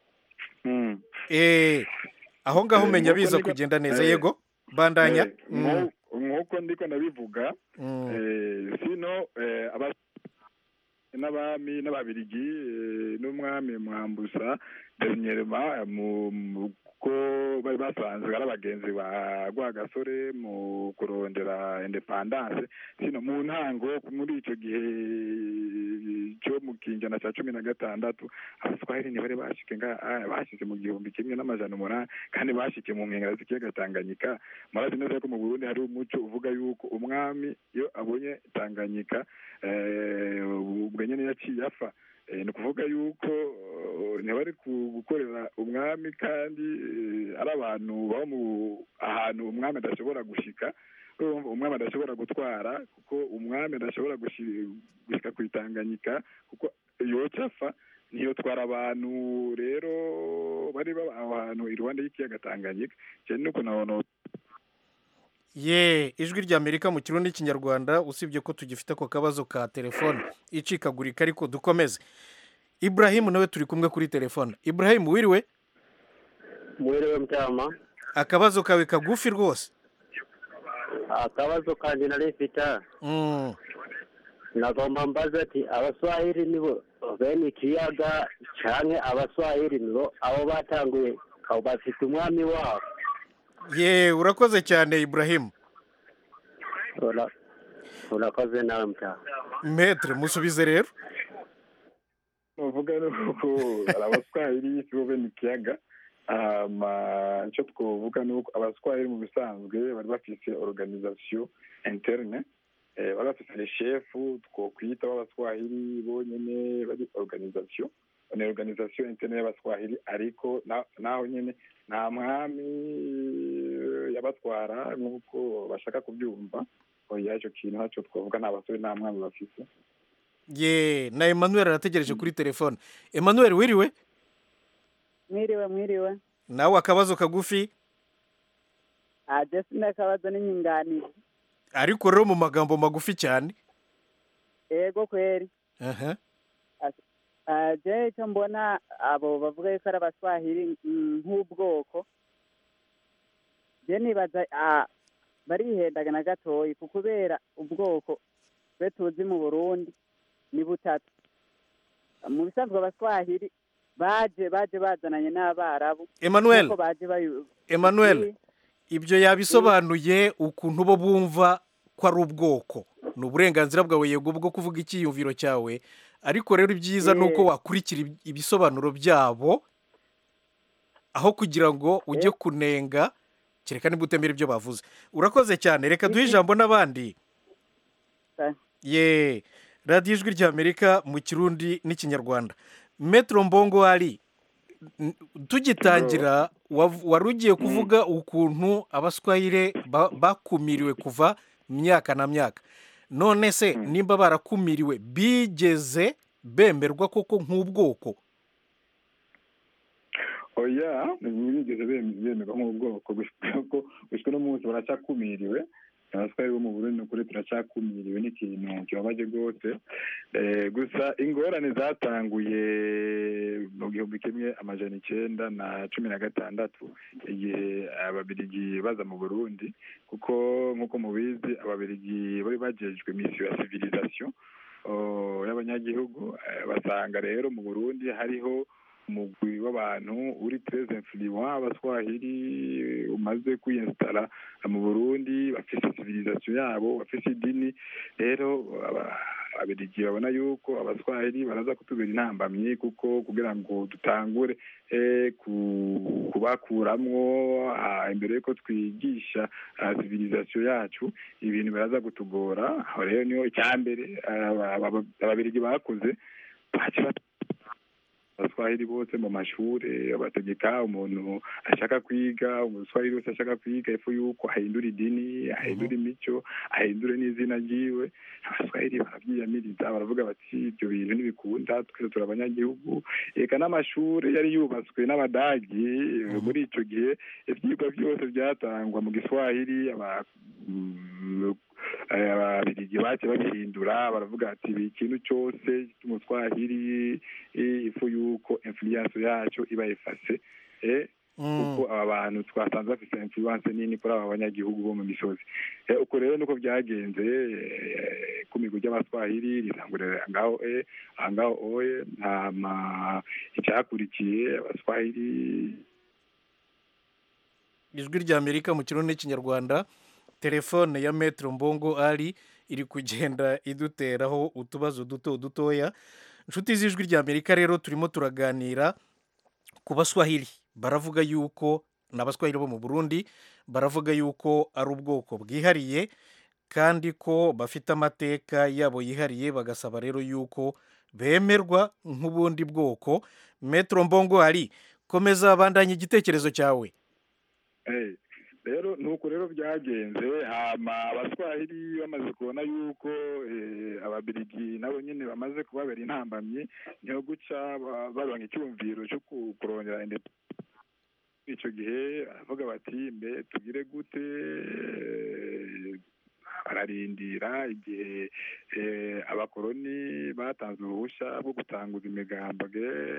Speaker 1: eh aho ngaho
Speaker 8: Eh,
Speaker 1: umenya
Speaker 8: nk'uko
Speaker 1: biza
Speaker 8: ndiko-
Speaker 1: kugenda neza
Speaker 8: eh,
Speaker 1: yego bandanya
Speaker 8: Eh, nko- nk'uko ndiko ndabivuga eh, sino eh, aba- n'abami n'ababirigi eh, n'umwami mwambusa dernièrement mu mu- ko bari basanzwe ari abagenzi ba rwagasore mu kurondera independance sino mu ntango muri icyo gihe cyo mu kinjana cya cumi na gatandatu abaswahili ntibari bashike nga ah, bashitse mu gihumbi kimwe n'amajana umunani kandi bashike mu nkengero z'ikiyaga tanganyika murazi neza ko mu burundi hari umuco uvuga yuko umwami iyo abonye tanganyika eh, ubwo nyene yaciye apfa Eh, ni ukuvuga yuko eh, ntibari ku- gukorera umwami kandi eh, ari abantu baba mu ahantu umwami adashobora gushika urumva umwami adashobora gutwara kuko umwami adashobora gushi- gushika ku itanganyika kuko yoca apfa ntiyotwara abantu rero bari baba aho hantu iruhande y'ikiyaga tanganyika cyane nuko nabona
Speaker 1: ye ijwi rya amerika mu kirundi n'ikinyarwanda usibye ko tugifite ako kabazo ka telefone icikagurika ariko dukomeze iburahimu nawe turi kumwe kuri telefone iburahimu wiriwe
Speaker 16: mwiriwe mtama
Speaker 1: akabazo kawe kagufi rwose
Speaker 16: akabazo kanje nari mfite
Speaker 1: Mm.
Speaker 16: nagomba mbaza ati abaswahili nibo bene ikiyaga canke abaswahili nibo abo batanguye abo bafite umwami wabo
Speaker 1: ye urakoze cyane iburahimu
Speaker 16: Ura- urakoze nawe mtama
Speaker 1: metre musubize rero
Speaker 8: uvuga nuko ari abaswahili si bo bene ikiyaga hama icyo twovuga ni uko abaswahili mu bisanzwe bari bafise organisation interne eh, bari bafise le chefu twokwita b'abaswahili bonyene bari organisation ni organisation interne y'abaswahili ariko na- naho nyene nta mwami eh, yabatwara nk'uko bashaka kubyumva oya icyo kintu ntacyo twavuga nta basore nta mwami bafise
Speaker 1: ye na emmanuel arategereje kuri telefone emmanuel wiriwe
Speaker 17: mwiriwe mwiriwe
Speaker 1: nawe akabazo kagufi
Speaker 17: aje sinakabazo n'inyunganizi
Speaker 1: ariko rero mu magambo magufi cyane
Speaker 17: ego kweri
Speaker 1: aha
Speaker 17: aje icyo mbona abo bavuga yuko ari abaswahili mm, nk'ubwoko je nibaza ah, barihendaga na gatoyi ku kubera ubwoko twe tuzi mu burundi ni butatu mu bisanzwe abaswahili baje baje bazananye n'abarabu
Speaker 1: Emmanuel.
Speaker 17: Nk'uko baje bayu-
Speaker 1: emmanuel ibyo yabisobanuye ukuntu bo bumva ko ari ubwoko ni uburenganzira bwawe yego bwo kuvuga icyiyumviro cyawe ariko rero ibyiza ni uko
Speaker 17: Eh.
Speaker 1: wakurikira ib- ibisobanuro byabo aho kugira ngo ujye kunenga kereka niba utemera ibyo bavuze urakoze cyane reka duhe ijambo n'abandi ye radiyo ijwi ry'amerika mu kirundi n'ikinyarwanda metero mbongo ari n- tugitangira wav- wari ugiye kuvuga ukuntu abaswahili ba- bakumiriwe kuva myaka na myaka none se nimba barakumiriwe bigeze bemerwa koko nk'ubwoko
Speaker 8: oya ntibigeze bem- bemerwa nk'ubwoko gushika ko gushika no munsi baracyakumiriwe abaswahili bo mu burundi ni ukuri turacakumiriwe n'ikintu kibabaje rwose Eh, gusa ingorane zatanguye mu gihumbi kimwe amajana icenda na cumi na gatandatu igihe ababirigi baza mu burundi kuko nk'uko mubizi ababirigi bari bajejwe misiyo ya civilisation oh, y'abanyagihugu Eh, basanga rero mu burundi hariho umugwi w'abantu uri très influent abaswahili umaze kwiyinstara mu burundi bafise civilisation yabo bafise idini rero aba- ababirigi babona yuko abaswahili baraza kutubera intambamyi kuko kugira ngo dutangure eh, ku- kubakuramwo ah, imbere yuko twigisha ah, civilisation yacu ibintu biraza kutugora aho rero niho icyambere aba- aba- ababirigi bakoze baca bat- abaswahili bose mu mashuri bategeka umuntu ashaka kwiga umuswahili wese ashaka kwiga epfo yuko ahindura idini ahindura imico ahindure n'izina ryiwe abaswahili barabyiyamiriza baravuga bati ibyo bintu ntibikunda twese turi abanyagihugu eka n'amashuri yari yubatswe n'abadagi muri icyo gihe ibyigwa byose byatangwa mu giswahili aba mm, eh, ababirigi bace babihindura baravuga ati ibi ikintu cyose cy'umuswahili eh, ifu yuko influence yacu iba ifase eh, kuko aba bantu twasanze bafite influence nini kuri aba banyagihugu bo mu misozi Eh, uko rero niko byagenze eh, ku migo ry'abaswahili ritangurira ngaho e ngaho oye ntama icyakurikiye abaswahili
Speaker 1: ijwi rya amerika mu kirundi n'ikinyarwanda telefone ya metero mbongo ari iri kugenda iduteraho utubazo duto dutoya inshuti z'ijwi rya amerika rero turimo turaganira ku baswahili baravuga yuko ni abaswahili bo mu burundi baravuga yuko ari ubwoko bwihariye kandi ko bafite amateka yabo yihariye bagasaba rero yuko bemerwa nk'ubundi bwoko metero mbongo ari komeza bandanye igitekerezo cyawe
Speaker 8: Eh, rero nuko rero byagenze hama abaswahili bamaze kubona yuko eh, ababirigi nabo nyine bamaze kubabera intambamyi niho guca ba- baronka icyumviro cyo ku- kurondera inde- icyo gihe baravuga bati mbe tugire gute Eh, bararindira igihe eh, abakoroni batanze uruhushya rwo gutanguza imigambwe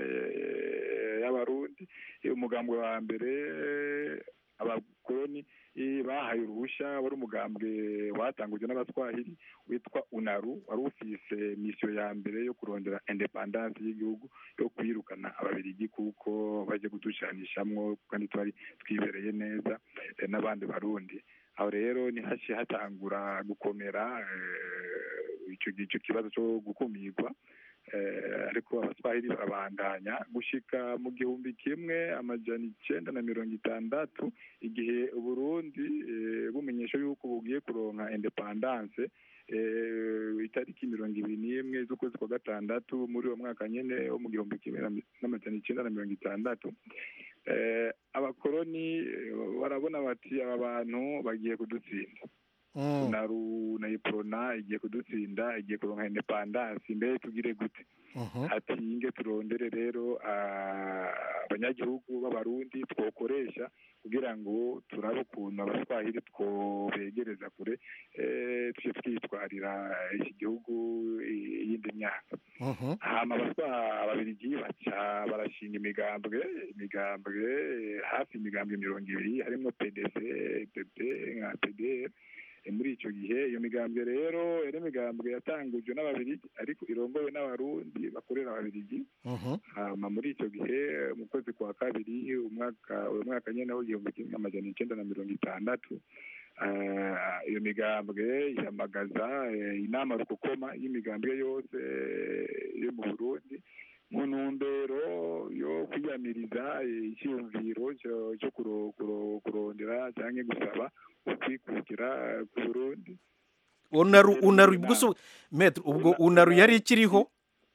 Speaker 8: eh, y'abarundi Eh, umugambwe wa mbere eh, abakoroni eh, bahaye uruhushya wari umugambwe watangujwe n'abaswahili witwa unaru wari ufise misiyo ya mbere yo kurondera independance y'igihugu yo kwirukana ababirigi kuko baje kuducanishamwo kandi twari twibereye neza eh, n'abandi barundi aho rero nihaciye hatangura gukomera eh, ico ico kibazo cyo gukumirwa eh, ariko abaswahili barabandanya gushika mu gihumbi kimwe amajana icenda na mirongo itandatu igihe uburundi eh, bumenyesha yuko bugiye kuronka independance eh, itariki mirongo ibiri n'imwe z'ukwezi kwa gatandatu muri uwo mwaka nyene wo mu gihumbi kimwe na mi- n'amajana icenda na mirongo itandatu eh, abakoroni eh, barabona bati aba bantu bagiye kudutsinda naru na iprona igiye kudutsinda igiye kuronka independance mbere tugire gute ati inge turondere rero ah, abanyagihugu b'abarundi twokoresha kugira ngo turabe ukuntu abaswahili twobegereza kure eh, tujye twitwarira iki gihugu i- iyindi myaka hama abaswa ababirigi baca barashinga imigambwe imigambwe eh, hafi imigambwe mirongo ibiri harimo pdc pp nka pdr Eh, muri icyo gihe iyo migambwe rero yari imigambwe yatangujwe n'ababirigi ariko irongowe n'abarundi bakorera ababirigi hama muri icyo gihe mu kwezi kwa kabiri umwaka uyu mwaka nyene w'igihumbi kimwe amajana icenda na mirongo itandatu eh, iyo migambwe ihamagaza eh, inama rukokoma y'imigambwe yose eh, yo mu burundi mu ntumbero yo kwiyamiriza eh, icyiyumviro cyo- cyo kuro- kuro- kurondera cyangwa gusaba ukwikukira ku burundi
Speaker 1: unaru unaru ubwo so metero ubwo unaru yari ikiriho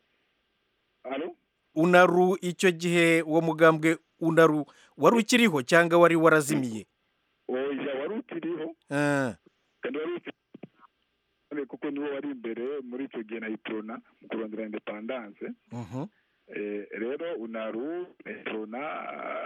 Speaker 8: Alo?
Speaker 1: unaru icyo gihe uwo mugambwe unaru wari ukiriho cyangwa wari warazimiye
Speaker 8: oya wari ukiriho
Speaker 1: Ah,
Speaker 8: kandi wari ukiriho kuko niwo wari imbere muri icyo gihe na iprona mu kurondera independance
Speaker 1: mhm.
Speaker 8: Eh, rero unaru iprona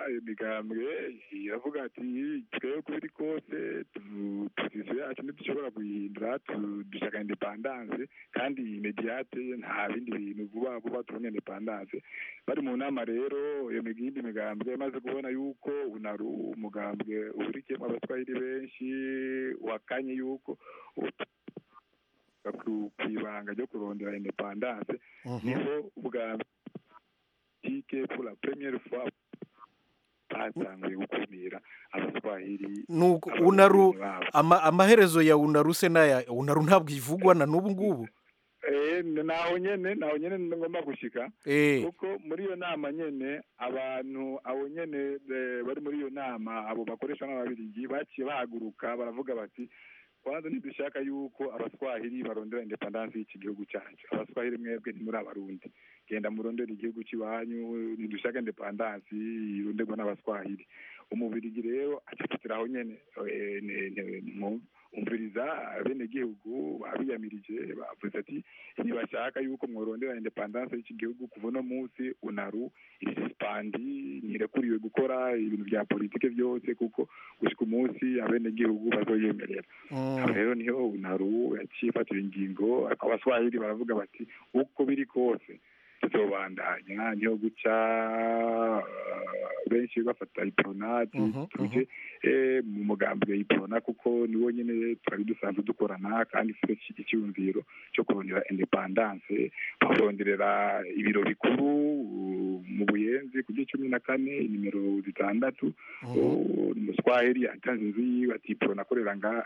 Speaker 8: iyo migambwe iravuga ati twebwe uko biri kose tu- position yacu ntidushobora kuyihindura tu- dushaka independance kandi imediate nta bindi bintu vuba vuba tubona independance bari mu nama rero iyo mig- yindi migambwe imaze kubona yuko unaru umugambwe uhurikiyemo abatwahiri benshi wakanye yuko ut- ku ku ibanga ryo kurondera independance niho ubwa politike pour la première fois batanguye gukumira abaswahili
Speaker 1: nuko unaru ama, amaherezo ya unaru se naya unaru ntabwo ivugwa na n'ubu ngubu
Speaker 8: Eh, naho nyene naho nyene ngomba gushika
Speaker 1: Eh.
Speaker 8: kuko muri iyo nama nyene abantu abo nyene eh, bari muri iyo nama abo bakoresha n'ababirigi baciye bahaguruka baravuga bati kwanza ntidushaka yuko abaswahili barondera independance y'iki gihugu cyacu abaswahili mwebwe ntimuri abarundi genda murondera igihugu cy'iwanyu ntidushaka independance ironderwa n'abaswahili umubirigi rero acafatiraho nyene eh, ne- ne- mu- umviriza bene gihugu babiyamirije bavuze ati ntibashaka yuko mworondera independance y'iki gihugu kuva uno munsi unaru iri suspandi ntirekuriwe gukora ibintu bya politike byose kuko gushika umunsi abene gihugu bazoyemerera aho rero niho unaru yaciye ifatira ingingo ariko abaswahili baravuga bati uko biri kose tuzobandanya niho guca eh, benshi bafata ipronati tuje eh, mu mugambwe iprona kuko niwo nyene twari dusanzwe dukorana kandi ifite iki- icyumviro cyo kurondera independance baronderera ibiro bikuru uh, mu buyenzi ku gihe cumi na kane nimero zitandatu Uh, umuswahili atanze inzu yiwe ati iprona akorera nga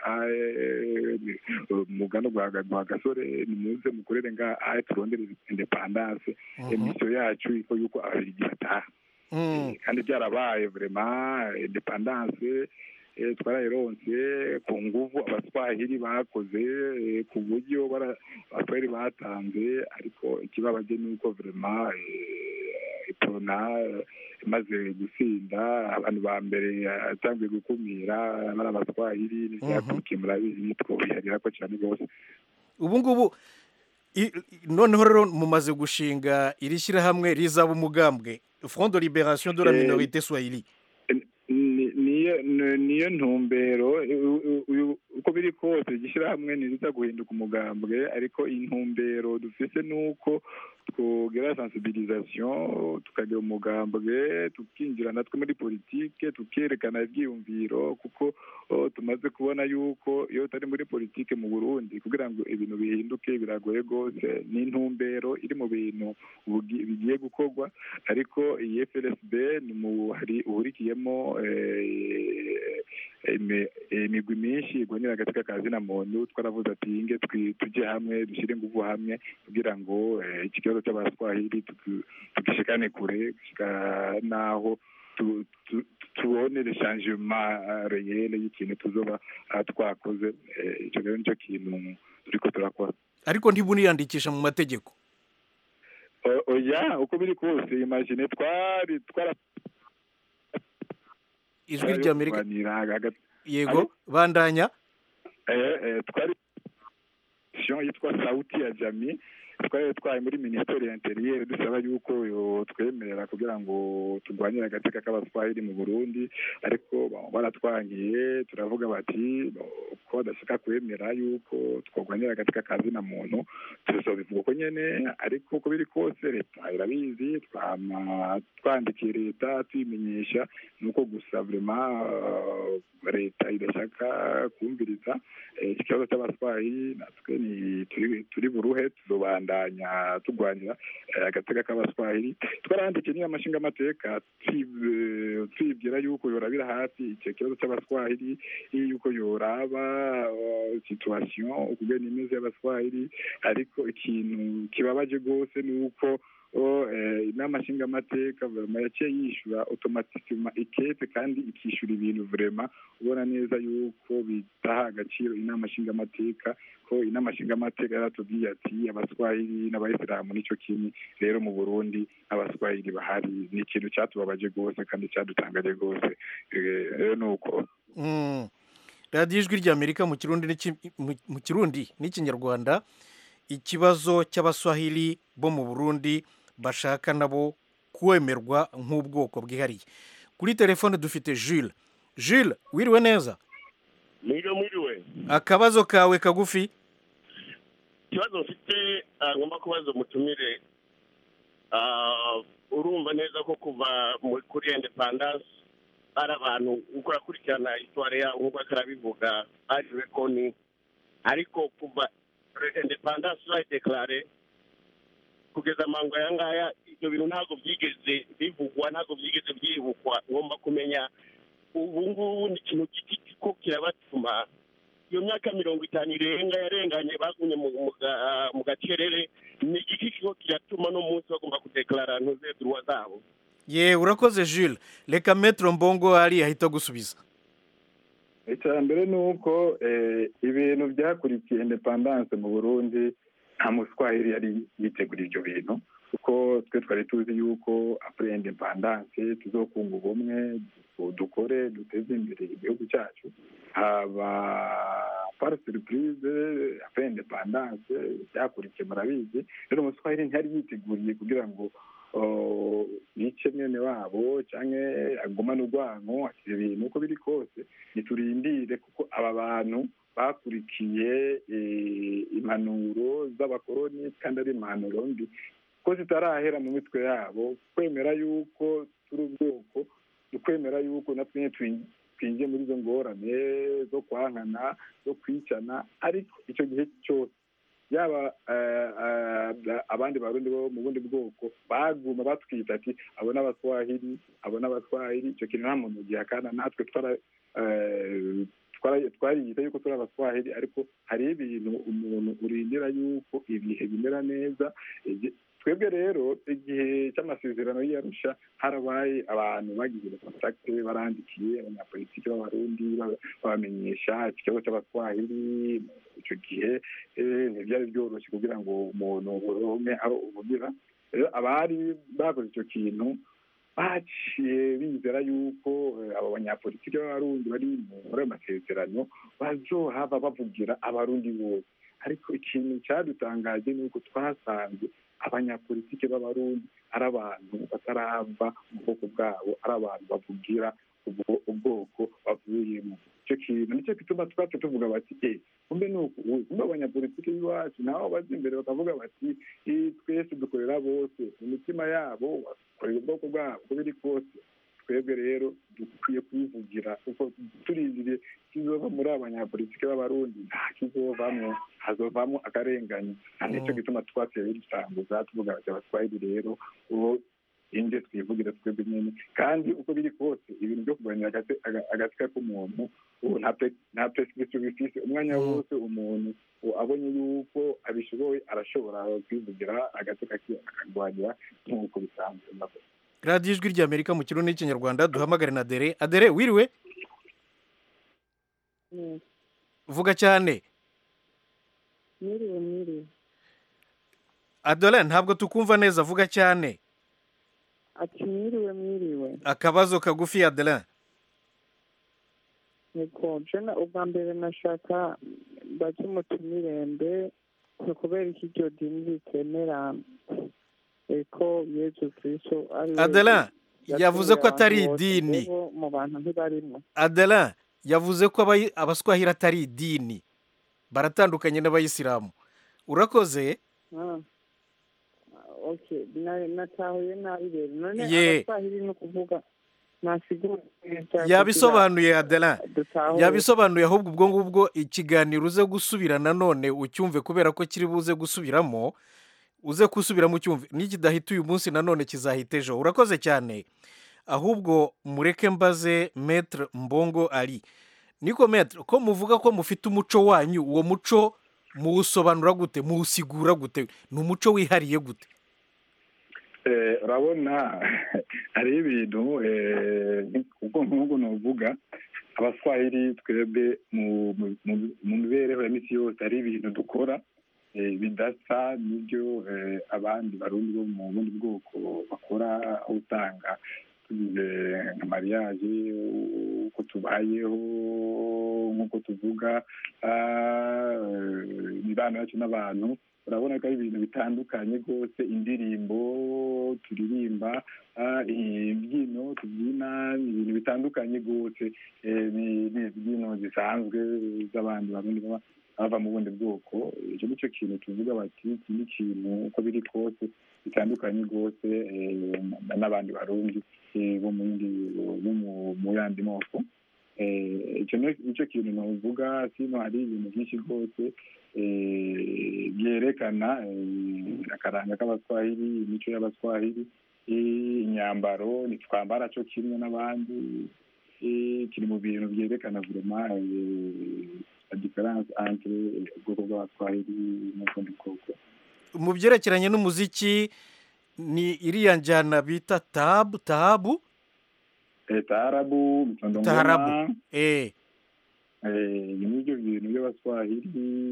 Speaker 8: mu gano rwa rwa gasore nimuze mukorere nga ahe turondere independance
Speaker 1: Mhm.
Speaker 8: emisiyo yacu iko yuko ababirigi bataha
Speaker 1: Mm.
Speaker 8: kandi byarabaye vraiment independance eh, twarayironse ku nguvu abaswahili bakoze eh, ku buryo bara- abaswahili batanze ariko ikibabaje ni uko vraiment eh, iprona eh, imaze gusinda abantu ba mbere yatangiye gukumira bari abaswahili n'ivyakurikiye murabizi twobiharira ko cyane rwose
Speaker 1: ubu ngubu i- i- noneho rero mumaze gushinga iri shyirahamwe rizaba umugambwe front de libération de la
Speaker 8: Eh,
Speaker 1: minorité swahili
Speaker 8: ni- niyo ni- niyo ntumbero u- u- u- uko biri kose igishyirahamwe ntiziza guhinduka umugambwe ariko intumbero dufise ni uko twogera sensibilisation tukagira umugambwe tukinjira natwe muri politike tukerekana ibyiyumviro kuko oh, tumaze kubona yuko iyo utari muri politike mu burundi kugira ngo ibintu bihinduke biragoye rwose ni intumbero iri mu bintu bugi- bigiye gukorwa ariko iyi frsb ni mu hari uhurikiyemo eh, imi- imigwi myinshi igwanira agatsika ka zina muntu twaravuze ati inge twi- tujye hamwe dushyire ingufu hamwe kugira ngo eh, iki kibazo cy'abaswahili tuki- tugishikane kure gushika n'aho tu- tu- tubone changement reyele y'ikintu tuzoba ah, twakoze Eh, icyo rero nicyo kintu turiko turakora
Speaker 1: ariko ntimuniyandikisha mu mategeko
Speaker 8: O- oya uko biri kose imagine twari twara
Speaker 1: ijwi ry'amerika
Speaker 8: kurwanira hagati
Speaker 1: yego bandanya
Speaker 8: eh, eh, twari mission yitwa sauti ya jami twari twaye muri minisiteri ya interieur dusaba yuko yo twemerera kugira ngo turwanyire agateka k'abaswahili mu burundi ariko ba- baratwangiye turavuga bati bo, ko badashaka kwemera yuko twarwanyira agateka ka zina muntu tuzobivuga uko nyene ariko uko biri kose leta irabizi twama twandikiye leta tuyimenyesha nuko gusa vraiment uh, leta idashaka kumviriza eh, iki kibazo cy'abaswahili natwe ni turi turi buruhe tuzobandanya turwanira eh, agateka k'abaswahili twarahandikiye niyo amashinga amateka twibwira yuko yorabira hafi icyo kibazo cy'abaswahili yuko yoraba uh, situation ukugena imeze y'abaswahili ariko ikintu kibabaje rwose ni uko o eh, inama nshingamateka vraiment yaciye yishyura automatikement ikete kandi ikishyura ibintu vraiment ubona neza yuko bitaha agaciro inama nshingamateka ko inama nshingamateka yaratubwiye ati abaswahili n'abayisilamu nicyo kimwe rero mu burundi abaswahili bahari ni ikintu cyatubabaje rwose kandi cyadutangaje rwose Eh, rero ni uko
Speaker 1: Mm. radiyo ijwi ry'amerika mu kirundi n'iki- mu- mu kirundi n'ikinyarwanda ikibazo cy'abaswahili bo mu burundi bashaka nabo kwemerwa nk'ubwoko bwihariye kuri telefone dufite jules jules wiriwe neza
Speaker 18: mwiriwe mwiriwe
Speaker 1: akabazo kawe kagufi
Speaker 18: ikibazo mfite ah, ngomba kubaza umutumire ah, urumva neza ko kuva mu- kuri independence hari abantu uko urakurikirana histoire yabo nk'uko ariko arabivuga ari rekoni ariko kuva independence bayidekarare kugeza amango aya ngaya ibyo bintu ntabwo byigeze bivugwa ntabwo byigeze byibukwa ngomba kumenya ubu ngubu ni ikintu giti ko kirabatuma iyo myaka mirongo itanu irenga yarenganye bagumye mu- mu ga- mu gacerere ni igiki kiko kiratuma no munsi bagomba kudekarara ntuze duruwa zabo
Speaker 1: ye urakoze jules reka metero mbongo ari ahita gusubiza
Speaker 8: icya mbere ni uko eh, ibintu byakurikiye independance mu burundi nta muswahili yari yitegura ibyo bintu kuko twe twari tuzi yuko apure independance tuzokunga ubumwe du- dukore duteze imbere igihugu cyacu haba par surprise apure independance byakurikiye murabizi rero umuswahili ntiyari yiteguriye kugira ngo oh, yice mwene wabo cyangwa agumane urwango akira ibintu uko biri kose niturindire kuko aba bantu bakurikiye eh, impanuro z'abakoroni kandi ari impanuro mbi ko zitarahera mu mitwe yabo kwemera yuko turi ubwoko kwemera yuko natwe nyine twin- twinjiye muri izo ngorane zo kwankana zo kwicana ariko icyo gihe cyose yaba eh, eh, abandi barundi bo mu bundi bwoko baguma batwita ati abo n'abaswahili abo n'abaswahili icyo kintu nta muntu gihakana natwe twara eh, twara- twariyita yuko turi abaswahili ariko hari ibintu umuntu urindira yuko ibihe bimera neza Igi- twebwe rero igihe cy'amasezerano y'iyarusha harabaye abantu bagize kontakite barandikiye abanyapolitiki b'abarundi ba- babamenyesha ikibazo cy'abaswahili icyo gihe eh, ntibyari byoroshye kugira ngo umuntu uronke aho uvugira rero abari bakoze icyo kintu baciye bizera yuko eh, abo banyapolitiki b'abarundi bari muri ayo masezerano bazohava bavugira abarundi bose ariko ikintu cyadutangaje ni uko twasanze abanyapolitiki b'abarundi ari abantu batarava mu bwoko bwabo ari abantu bavugira ubwo- ubwoko bavuyemo icyo kintu nicyo gituma twacu tuvuga bati e kumbe ni uku ubu kumbe abanyapolitiki b'iwacu nabo baza imbere bakavuga bati "Eh, twese dukorera bose mu mitima yabo bakorera ubwoko bwabo uko biri kose twebwe rero dukwiye kwivugira kuko turizire kizova muri abanyapolitiki b'abarundi nta kizovamwo hazovamo akarengane nta nicyo gituma twateye bidusanguza tuvuga bati abaswahili rero uwo inje twivugira twebwe nyine kandi uko biri kose ibintu byo kurwanira agate- aga- agatsika k'umuntu ubu nta pe- nta perspektive bifise umwanya wose umuntu uwo abonye yuko abishoboye arashobora kwivugira agatsika ke akarwanira nk'uko bisanzwe
Speaker 1: radiyo ijwi ry'amerika mu kirundi n'ikinyarwanda duhamagare na dere adere wiriwe vuga cyane
Speaker 19: mwiriwe mwiriwe
Speaker 1: adore ntabwo tukumva neza vuga cyane
Speaker 19: ati mwiriwe mwiriwe
Speaker 1: akabazo kagufi adere
Speaker 19: niko jena ubwa mbere nashaka bake mutumirembe ni ukubera iki iryo dini ritemera eko yezu kristo ari we
Speaker 1: Adeline, yavuze ko atari
Speaker 19: abantu bose,
Speaker 1: idini.
Speaker 19: rero mu bantu ntibarimo
Speaker 1: adere yavuze ko abayi- abaswahili atari idini baratandukanye n'abayisilamu urakoze
Speaker 19: Ah. okay na- natahuye nabi rero none
Speaker 1: Ye.
Speaker 19: abaswahili ni ukuvuga nasigura neza
Speaker 1: yabisobanuye adela
Speaker 19: dutahure.
Speaker 1: yabisobanuye ahubwo ubwo ngubwo ikiganiro uze gusubira nanone ucyumve kubera ko kiri buze gusubiramo uze gusubiramo ucyumve n'ikidahita uyu munsi nanone kizahita ejo urakoze cyane ahubwo mureke mbaze metre mbongo ari niko metre ko muvuga ko mufite umuco wanyu uwo muco muwusobanura gute muwusigura gute ni umuco wihariye gute
Speaker 8: Eh, urabona hari ibintu eh, ubwo nk'ubwo nuvuga abaswahili twebwe mu mu- mu- mu mibereho ya misi yose hari ibintu dukora eh, bidasa n'ibyo eh, abandi barundi bo mu bundi bwoko bakora aho usanga tugize nka mariage uko tubayeho nk'uko tuvuga ah, eh, imibano yacu n'abantu urabona ko ari ibintu bitandukanye rwose indirimbo turirimba ah, imbyino tubyina ni ibintu bitandukanye rwose eh, ni ni imbyino zisanzwe z'abandi barundi baba bava mu bundi bwoko icyo ni cyo kintu tuvuga bati iki ni ikintu uko biri kose bitandukanye rwose eh, na- n'abandi barundi eh, bo mu yindi bo mu- mu yandi moko Eh, icyo ni- nicyo kintu navuga sino hari ibintu byinshi rwose eh, byerekana eh, akaranga k'abaswahili imico y'abaswahili eh, imyambaro ntitwambara cyo kimwe n'abandi eh, kiri mu bintu byerekana vraiment eh, la différence entre ubwoko bw'abaswahili n'ubundi bwoko
Speaker 1: mu byerekeranye n'umuziki ni iriya njyana bita tabu tabu
Speaker 8: Eh, taarabu mtondo
Speaker 1: Taarabu,
Speaker 8: ngoma
Speaker 1: eh
Speaker 8: eh, ni ibyo bintu by'abaswahili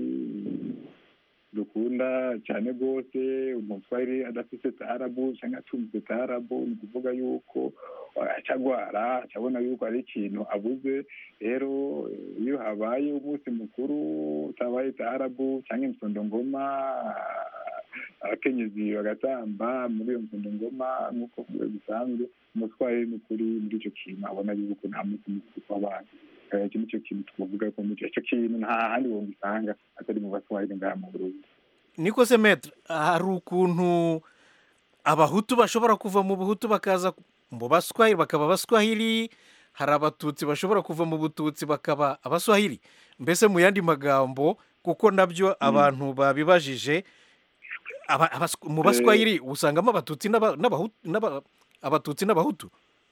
Speaker 8: dukunda cyane rwose umuswahili adafite taarabu cyangwa atumvise taarabu ni ukuvuga yuko eh, acagwara acabona yuko ari ikintu abuze rero eh, iyo habaye umunsi mukuru utabaye taarabu cyangwa imsondo ngoma abakenyezi bagatamba muri iyo msondo ngoma nk'uko bisanzwe umuswahili ni ukuri muri icyo kintu abona yuko nta munsi mukuru w'abantu Eh, icyo nicyo kintu twavuga ko muri icyo kintu nta handi wogisanga atari mu baswahili ngaha mu burundi
Speaker 1: niko se metre hari ukuntu abahutu bashobora kuva mu buhutu bakaza mu baswahili bakaba abaswahili hari abatutsi bashobora kuva mu bututsi bakaba abaswahili mbese mu yandi magambo kuko nabyo abantu babibajije aba- abas- mu baswahili usangamo abatutsi n'aba- n'abahutu n'aba- abatutsi n'abahutu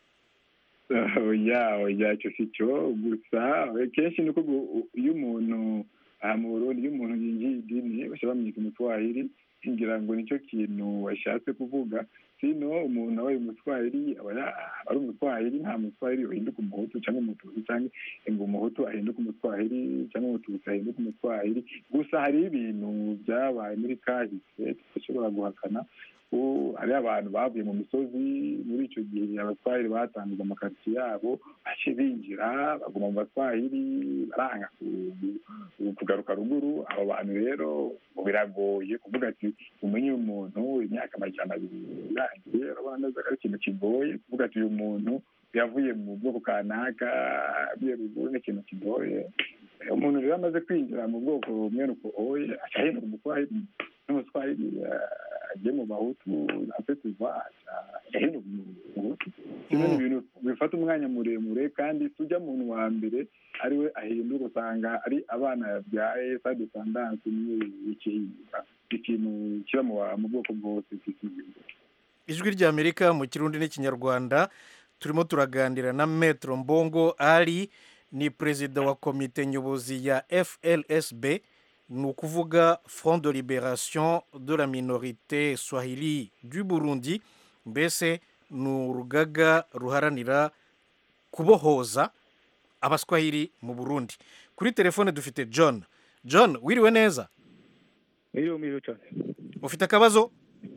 Speaker 8: oya oya icyo si cyo gusa eh, kenshi ni uko gu- iyo umuntu aha mu burundi iyo umuntu yinjiye idini bashobora bamwita umutwahiri ngira ngo nicyo kintu washatse kuvuga sino umuntu abaye umutwahiri aba ya- aba ari umutwahiri nta mutwahiri uhinduka umuhutu cyangwa umututsi cyangwa ngo umuhutu ahinduke umutwahiri cyangwa umututsi ahinduke umutwahiri gusa hari ibintu byabaye muri kahise tudashobora guhakana ko hari abantu bavuye mu misozi muri icyo gihe abatwahiri batangiza amakaritsiye yabo bace binjira baguma mu batwahiri baranga ku- ku- kugaruka ruguru abo bantu rero ngo biragoye kuvuga ati umenye uyu muntu imyaka amajana abiri irangiye urabona neza ko ari ikintu kigoye kuvuga ati uyu muntu yavuye mu bwoko kanaka avuye ruguru ni ikintu kigoye umuntu rero amaze kwinjira mu bwoko bumwe nuko oye aca ahinduka umutwahiri n'umuswahili eh, agiye mu bahutu afite iva ahinduka umuhutu kimwe ni ibintu bifata umwanya muremure kandi tujya muntu wa mbere ariwe ahinduka usanga ari abana yabyaye sa desandanse niyo ikihinduka ikintu kiba mu ba- mu bwoko bwose bw'isi
Speaker 1: ijwi ry'amerika mu kirundi n'ikinyarwanda turimo turaganira na metero mbongo ari ni perezida wa komite nyobozi ya flsb ni ukuvuga front de liberation de la minorite swahili du burundi mbese ni urugaga ruharanira kubohoza abaswahili mu burundi kuri telefone dufite john john wiriwe neza
Speaker 20: Iyo miriwe cyane.
Speaker 1: ufite akabazo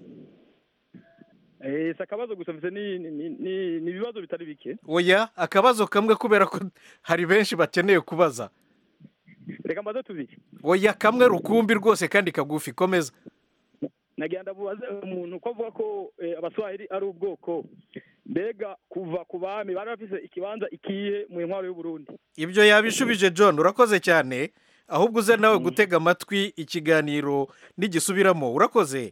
Speaker 20: Eh, si akabazo gusa mfite ni ni ni ni- ni ibibazo bitari bike.
Speaker 1: oya akabazo kamwe kubera ko hari benshi bakeneye kubaza
Speaker 20: Reka mbaze tubiri.
Speaker 1: oya kamwe rukumbi rwose kandi kagufi komeza
Speaker 20: Nagira ndabubaze umuntu ko avuga ko eh, abaswahili ari ubwoko. Mbega kuva ku bami bari bafise ikibanza ikihe mu ntwaro y'u Burundi.
Speaker 1: ibyo yabishubije john urakoze cyane ahubwo uze nawe gutega amatwi ikiganiro nigisubiramo urakoze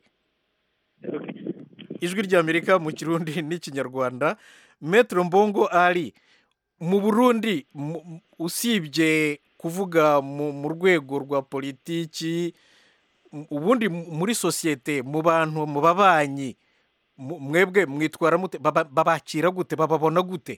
Speaker 1: ijwi ry'amerika mu kirundi n'ikinyarwanda metero mbongo ari mu burundi mu- mu- usibye kuvuga mu mu rwego rwa politiki m- ubundi m- muri sosiyete mu bantu mu babanyi mu- mwebwe mwitwara mute baba- babakira gute bababona gute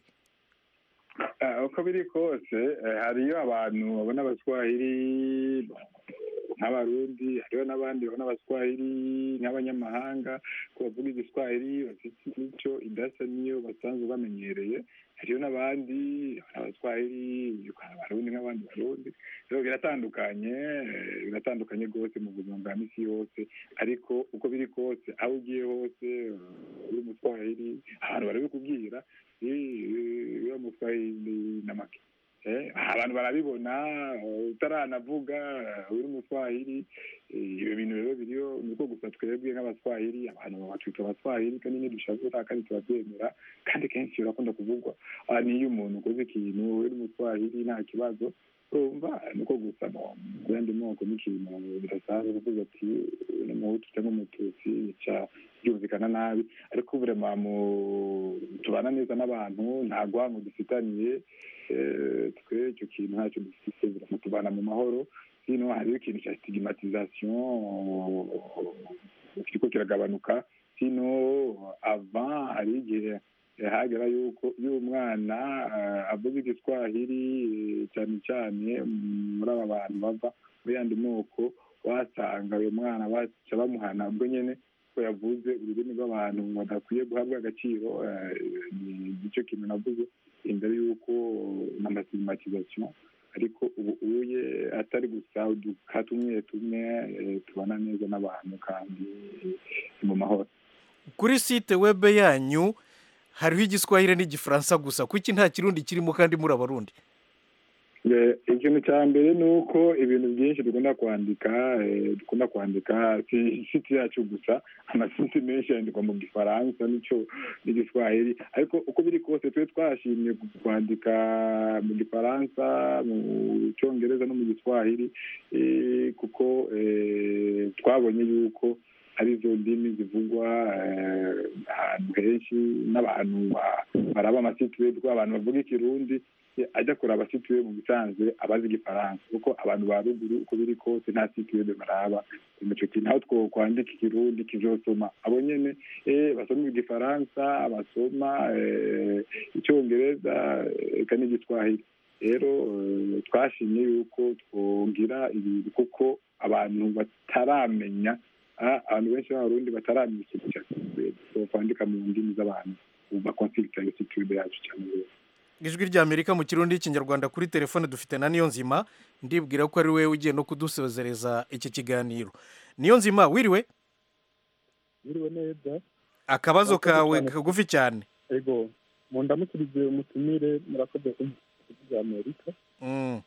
Speaker 8: Ah, uko biri kose eh, hariyo abantu babona abaswahili nk'abarundi hariho n'abandi babona abaswahili nk'abanyamahanga ko bavuga igiswahili bafite imico idasa niyo basanzwe bamenyereye hariho n'abandi abaswahili abarundi nk'abandi barundi rero biratandukanye eh, biratandukanye rwose mu buzima bwa misi yose ariko uko biri kose aho ugiye hose eh, uri umuswahili abantu barabikubwira eh, uri umuswahili n'amake Eh, abantu barabibona eh, utaranavuga eh, uri umuswahili eh, ibyo bintu rero biriho ni uko gusa twebwe nk'abaswahili abantu batwita abaswahili kandi ntidushavura kandi turabyemera kandi kenshi birakunda kuvugwa Ah, niyo umuntu ukoze ikintu uri umuswahili nta kibazo urumva ni uko gusa mu mu yandi moko n'ikintu bidasanzwe kuvuga ati ni umuhutu cyangwa umututsi bica byumvikana nabi ariko burema mu tubana neza n'abantu nta rwango dufitaniye eh, twe icyo kintu ntacyo dufite burema tubana mu mahoro hino hariho ikintu cya stigmatisation kiriko kiragabanuka hino avant hari igihe eh, hagera yuko iyo umwana eh, avuze igiswahili eh, cyane cyane muri aba bantu bava muri yandi moko wasanga uyu mwana baca bamuhana ubwo nyene ko yavuze ururimi rw'abantu badakwiye guhabwa agaciro eh, ni nicyo kintu navuze imbere y'uko n'amasigmatisation ariko ubu uye atari gusa uduka tumwe tumwe eh, tubana neza n'abantu kandi ni mu mahoro
Speaker 1: kuri site webe yanyu hariho igiswahili n'igifaransa gusa kuki nta kirundi kirimo kandi muri abarundi
Speaker 8: Eh, ikintu cya mbere ni uko ibintu byinshi dukunda kwandika eh, dukunda kwandika si siti yacu gusa amasiti menshi yandikwa mu gifaransa n'icyo n'igiswahili ariko uko biri kose twe twashimye kwandika mu gifaransa mu cyongereza no mu giswahili eh, kuko eh, twabonye yuko arizo ndimi zivugwa eh, ahantu henshi n'abantu ba- baraba amasiti abantu bavuga ikirundi ajya kuraba situye mu bisanzwe abazi igifaransa kuko abantu ba ruguru uko biri kose nta situye baraba ico kintu aho two kwandika ikirundi kizosoma abo nyene eh, basoma igifaransa basoma eh, icyongereza eka n'igiswahili rero eh, twashimye yuko twogira ibintu kuko abantu bataramenya ah, abantu benshi b'abarundi bataramenya ikintu cya kwandika mu ndimi z'abantu bakonsilita iyo situde yacu cyane rero
Speaker 1: ijwi ry'amerika mu kirundi n'ikinyarwanda kuri telefone dufite na niyo nzima ndibwira ko ari wowe ugiye no kudusozereza iki kiganiro niyo nzima wiriwe
Speaker 21: Biriwe neza
Speaker 1: akabazo
Speaker 21: Murakoze
Speaker 1: kawe
Speaker 21: cyane.
Speaker 1: kagufi cyane
Speaker 21: ego mu ndamukirize umutumire murakoze kumva amerika
Speaker 1: Mm.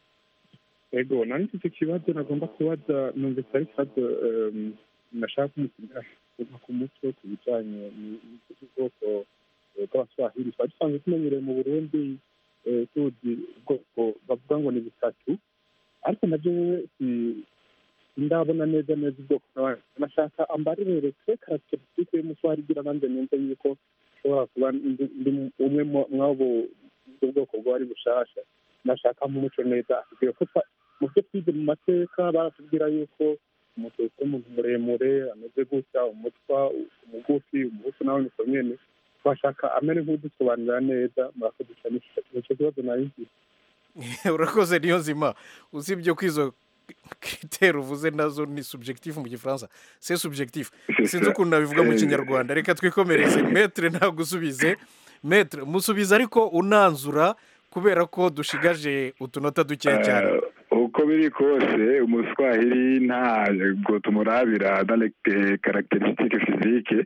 Speaker 21: ego nari mfite ikibazo nagomba kubaza numvise ari ikibazo em, nashaka kumutumira kuva ku mutwe ku bijyanye n'ubwoko eh, bw'abaswahili twari dusanzwe tumenyereye mu burundi eh, tuzi ubwoko bavuga ngo ni butatu ariko nabyo wewe si- ndabona neza neza ubwoko n'abandi nashaka ambarire twe karacterisitike y'umuswahili igira nanjye numve yuko ushobora kuba ndi ndi umwe mu- mw'abo ubwo bwoko bwari bushasha nashaka nk'umuco neza atubwira ko twa- mu byo twize mu mateka baratubwira yuko umututsi w'umuntu muremure ameze gutya umutwa umugufi umugufi nawe niko nyene twashaka amere nk'udusobanurira neza murakoze cyane nicyo kibazo nari mfite
Speaker 1: urakoze niyo nzima usibye ko izo kriteri uvuze nazo ni subjectif mu gifaransa se subjectif sinzi ukuntu nabivuga mu kinyarwanda reka twikomereze metre ntabwo usubize metre musubize ariko unanzura kubera ko dushigaje utunota dukeya cyane
Speaker 8: Eh, uko biri kose umuswahili ntabwo tumurabira dans les caractéristiques physiques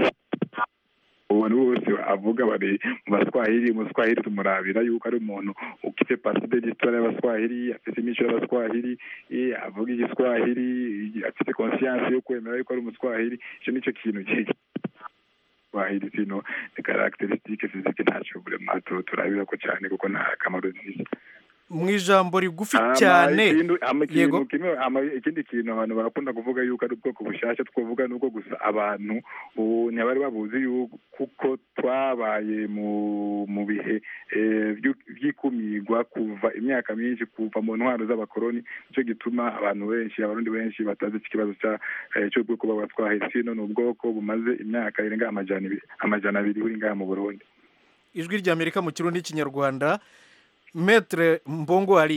Speaker 8: abantu bose avuga bari mu baswahili umuswahili tumurabira yuko ari umuntu ufite paside d'histoire y'abaswahili afite imico y'abaswahili eh, avuga igiswahili afite conscience yo kwemera yuko ari umuswahili icyo nicyo kintu ki- swahili sino ni caractéristiques physiques ntacyo vraiment tu- turabira ko cyane kuko nta kamaro zifite
Speaker 1: mu ijambo rigufi
Speaker 8: Ama
Speaker 1: cyane
Speaker 8: ikindi- ama ikintu
Speaker 1: yego
Speaker 8: kimwe ama ikindi kintu abantu barakunda kuvuga yuko ari ubwoko bushyashya twavuga nuko gusa abantu ubu ntibari babuzi yuko kuko twabaye mu mu bihe eh, by'u- by'ikumirwa kuva imyaka myinshi kuva mu ntwaro z'abakoloni nicyo gituma abantu benshi abarundi benshi batazi iki kibazo cya eh, cy'ubwoko bw'abatwaye sino ni ubwoko bumaze imyaka irenga amajana ibiri amajana abiri buri ngaha mu burundi
Speaker 1: ijwi ry'amerika mu kirundi n'ikinyarwanda metre mbongo ari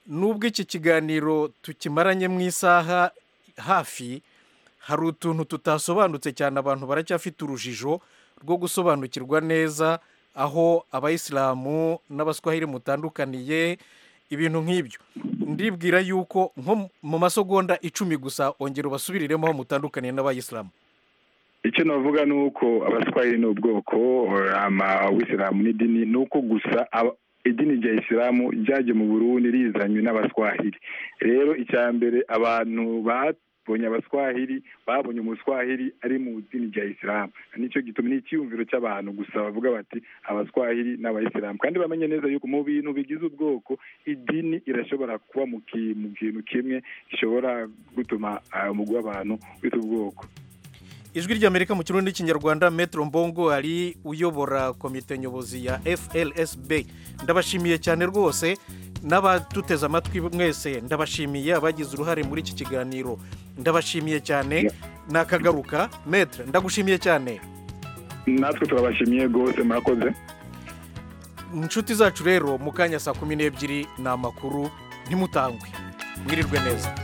Speaker 1: nubwo iki kiganiro tukimaranye mu isaha hafi hari utuntu tutasobanutse cyane abantu baracyafite urujijo rwo gusobanukirwa neza aho abayisilamu n'abaswahili mutandukaniye ibintu nk'ibyo ndibwira yuko nko mu masegonda icumi gusa ongera ubasubiriremo aho mutandukaniye n'abayisilamu
Speaker 8: icyo navuga ni uko abaswahili ni ubwoko amawisilamu n'idini ni uko gusa aba- idini rya isilamu ryaje mu burundi rizanywe n'abaswahili rero icya mbere abantu babonye abaswahili babonye umuswahili ari mu idini rya isilamu nicyo gituma ni icyiyumviro cy'abantu gusa bavuga bati abaswahili n'abayisilamu kandi bamenye neza yuko mu bintu bigize ubwoko idini irashobora kuba mu ki- mu kintu kimwe gishobora gutuma ah, umugwi w'abantu wita ubwoko
Speaker 1: ijwi ry'amerika mu kirundi n'ikinyarwanda metero mbongo ari uyobora komite nyobozi ya flsb ndabashimiye cyane rwose n'abaduteze amatwi mwese ndabashimiye abagize uruhare muri iki kiganiro ndabashimiye cyane nakagaruka metere ndagushimiye cyane
Speaker 8: natwe turabashimiye rwose murakoze
Speaker 1: inshuti zacu rero mu kanya saa kumi n'ebyiri ni amakuru ntimutangwe mwirirwe neza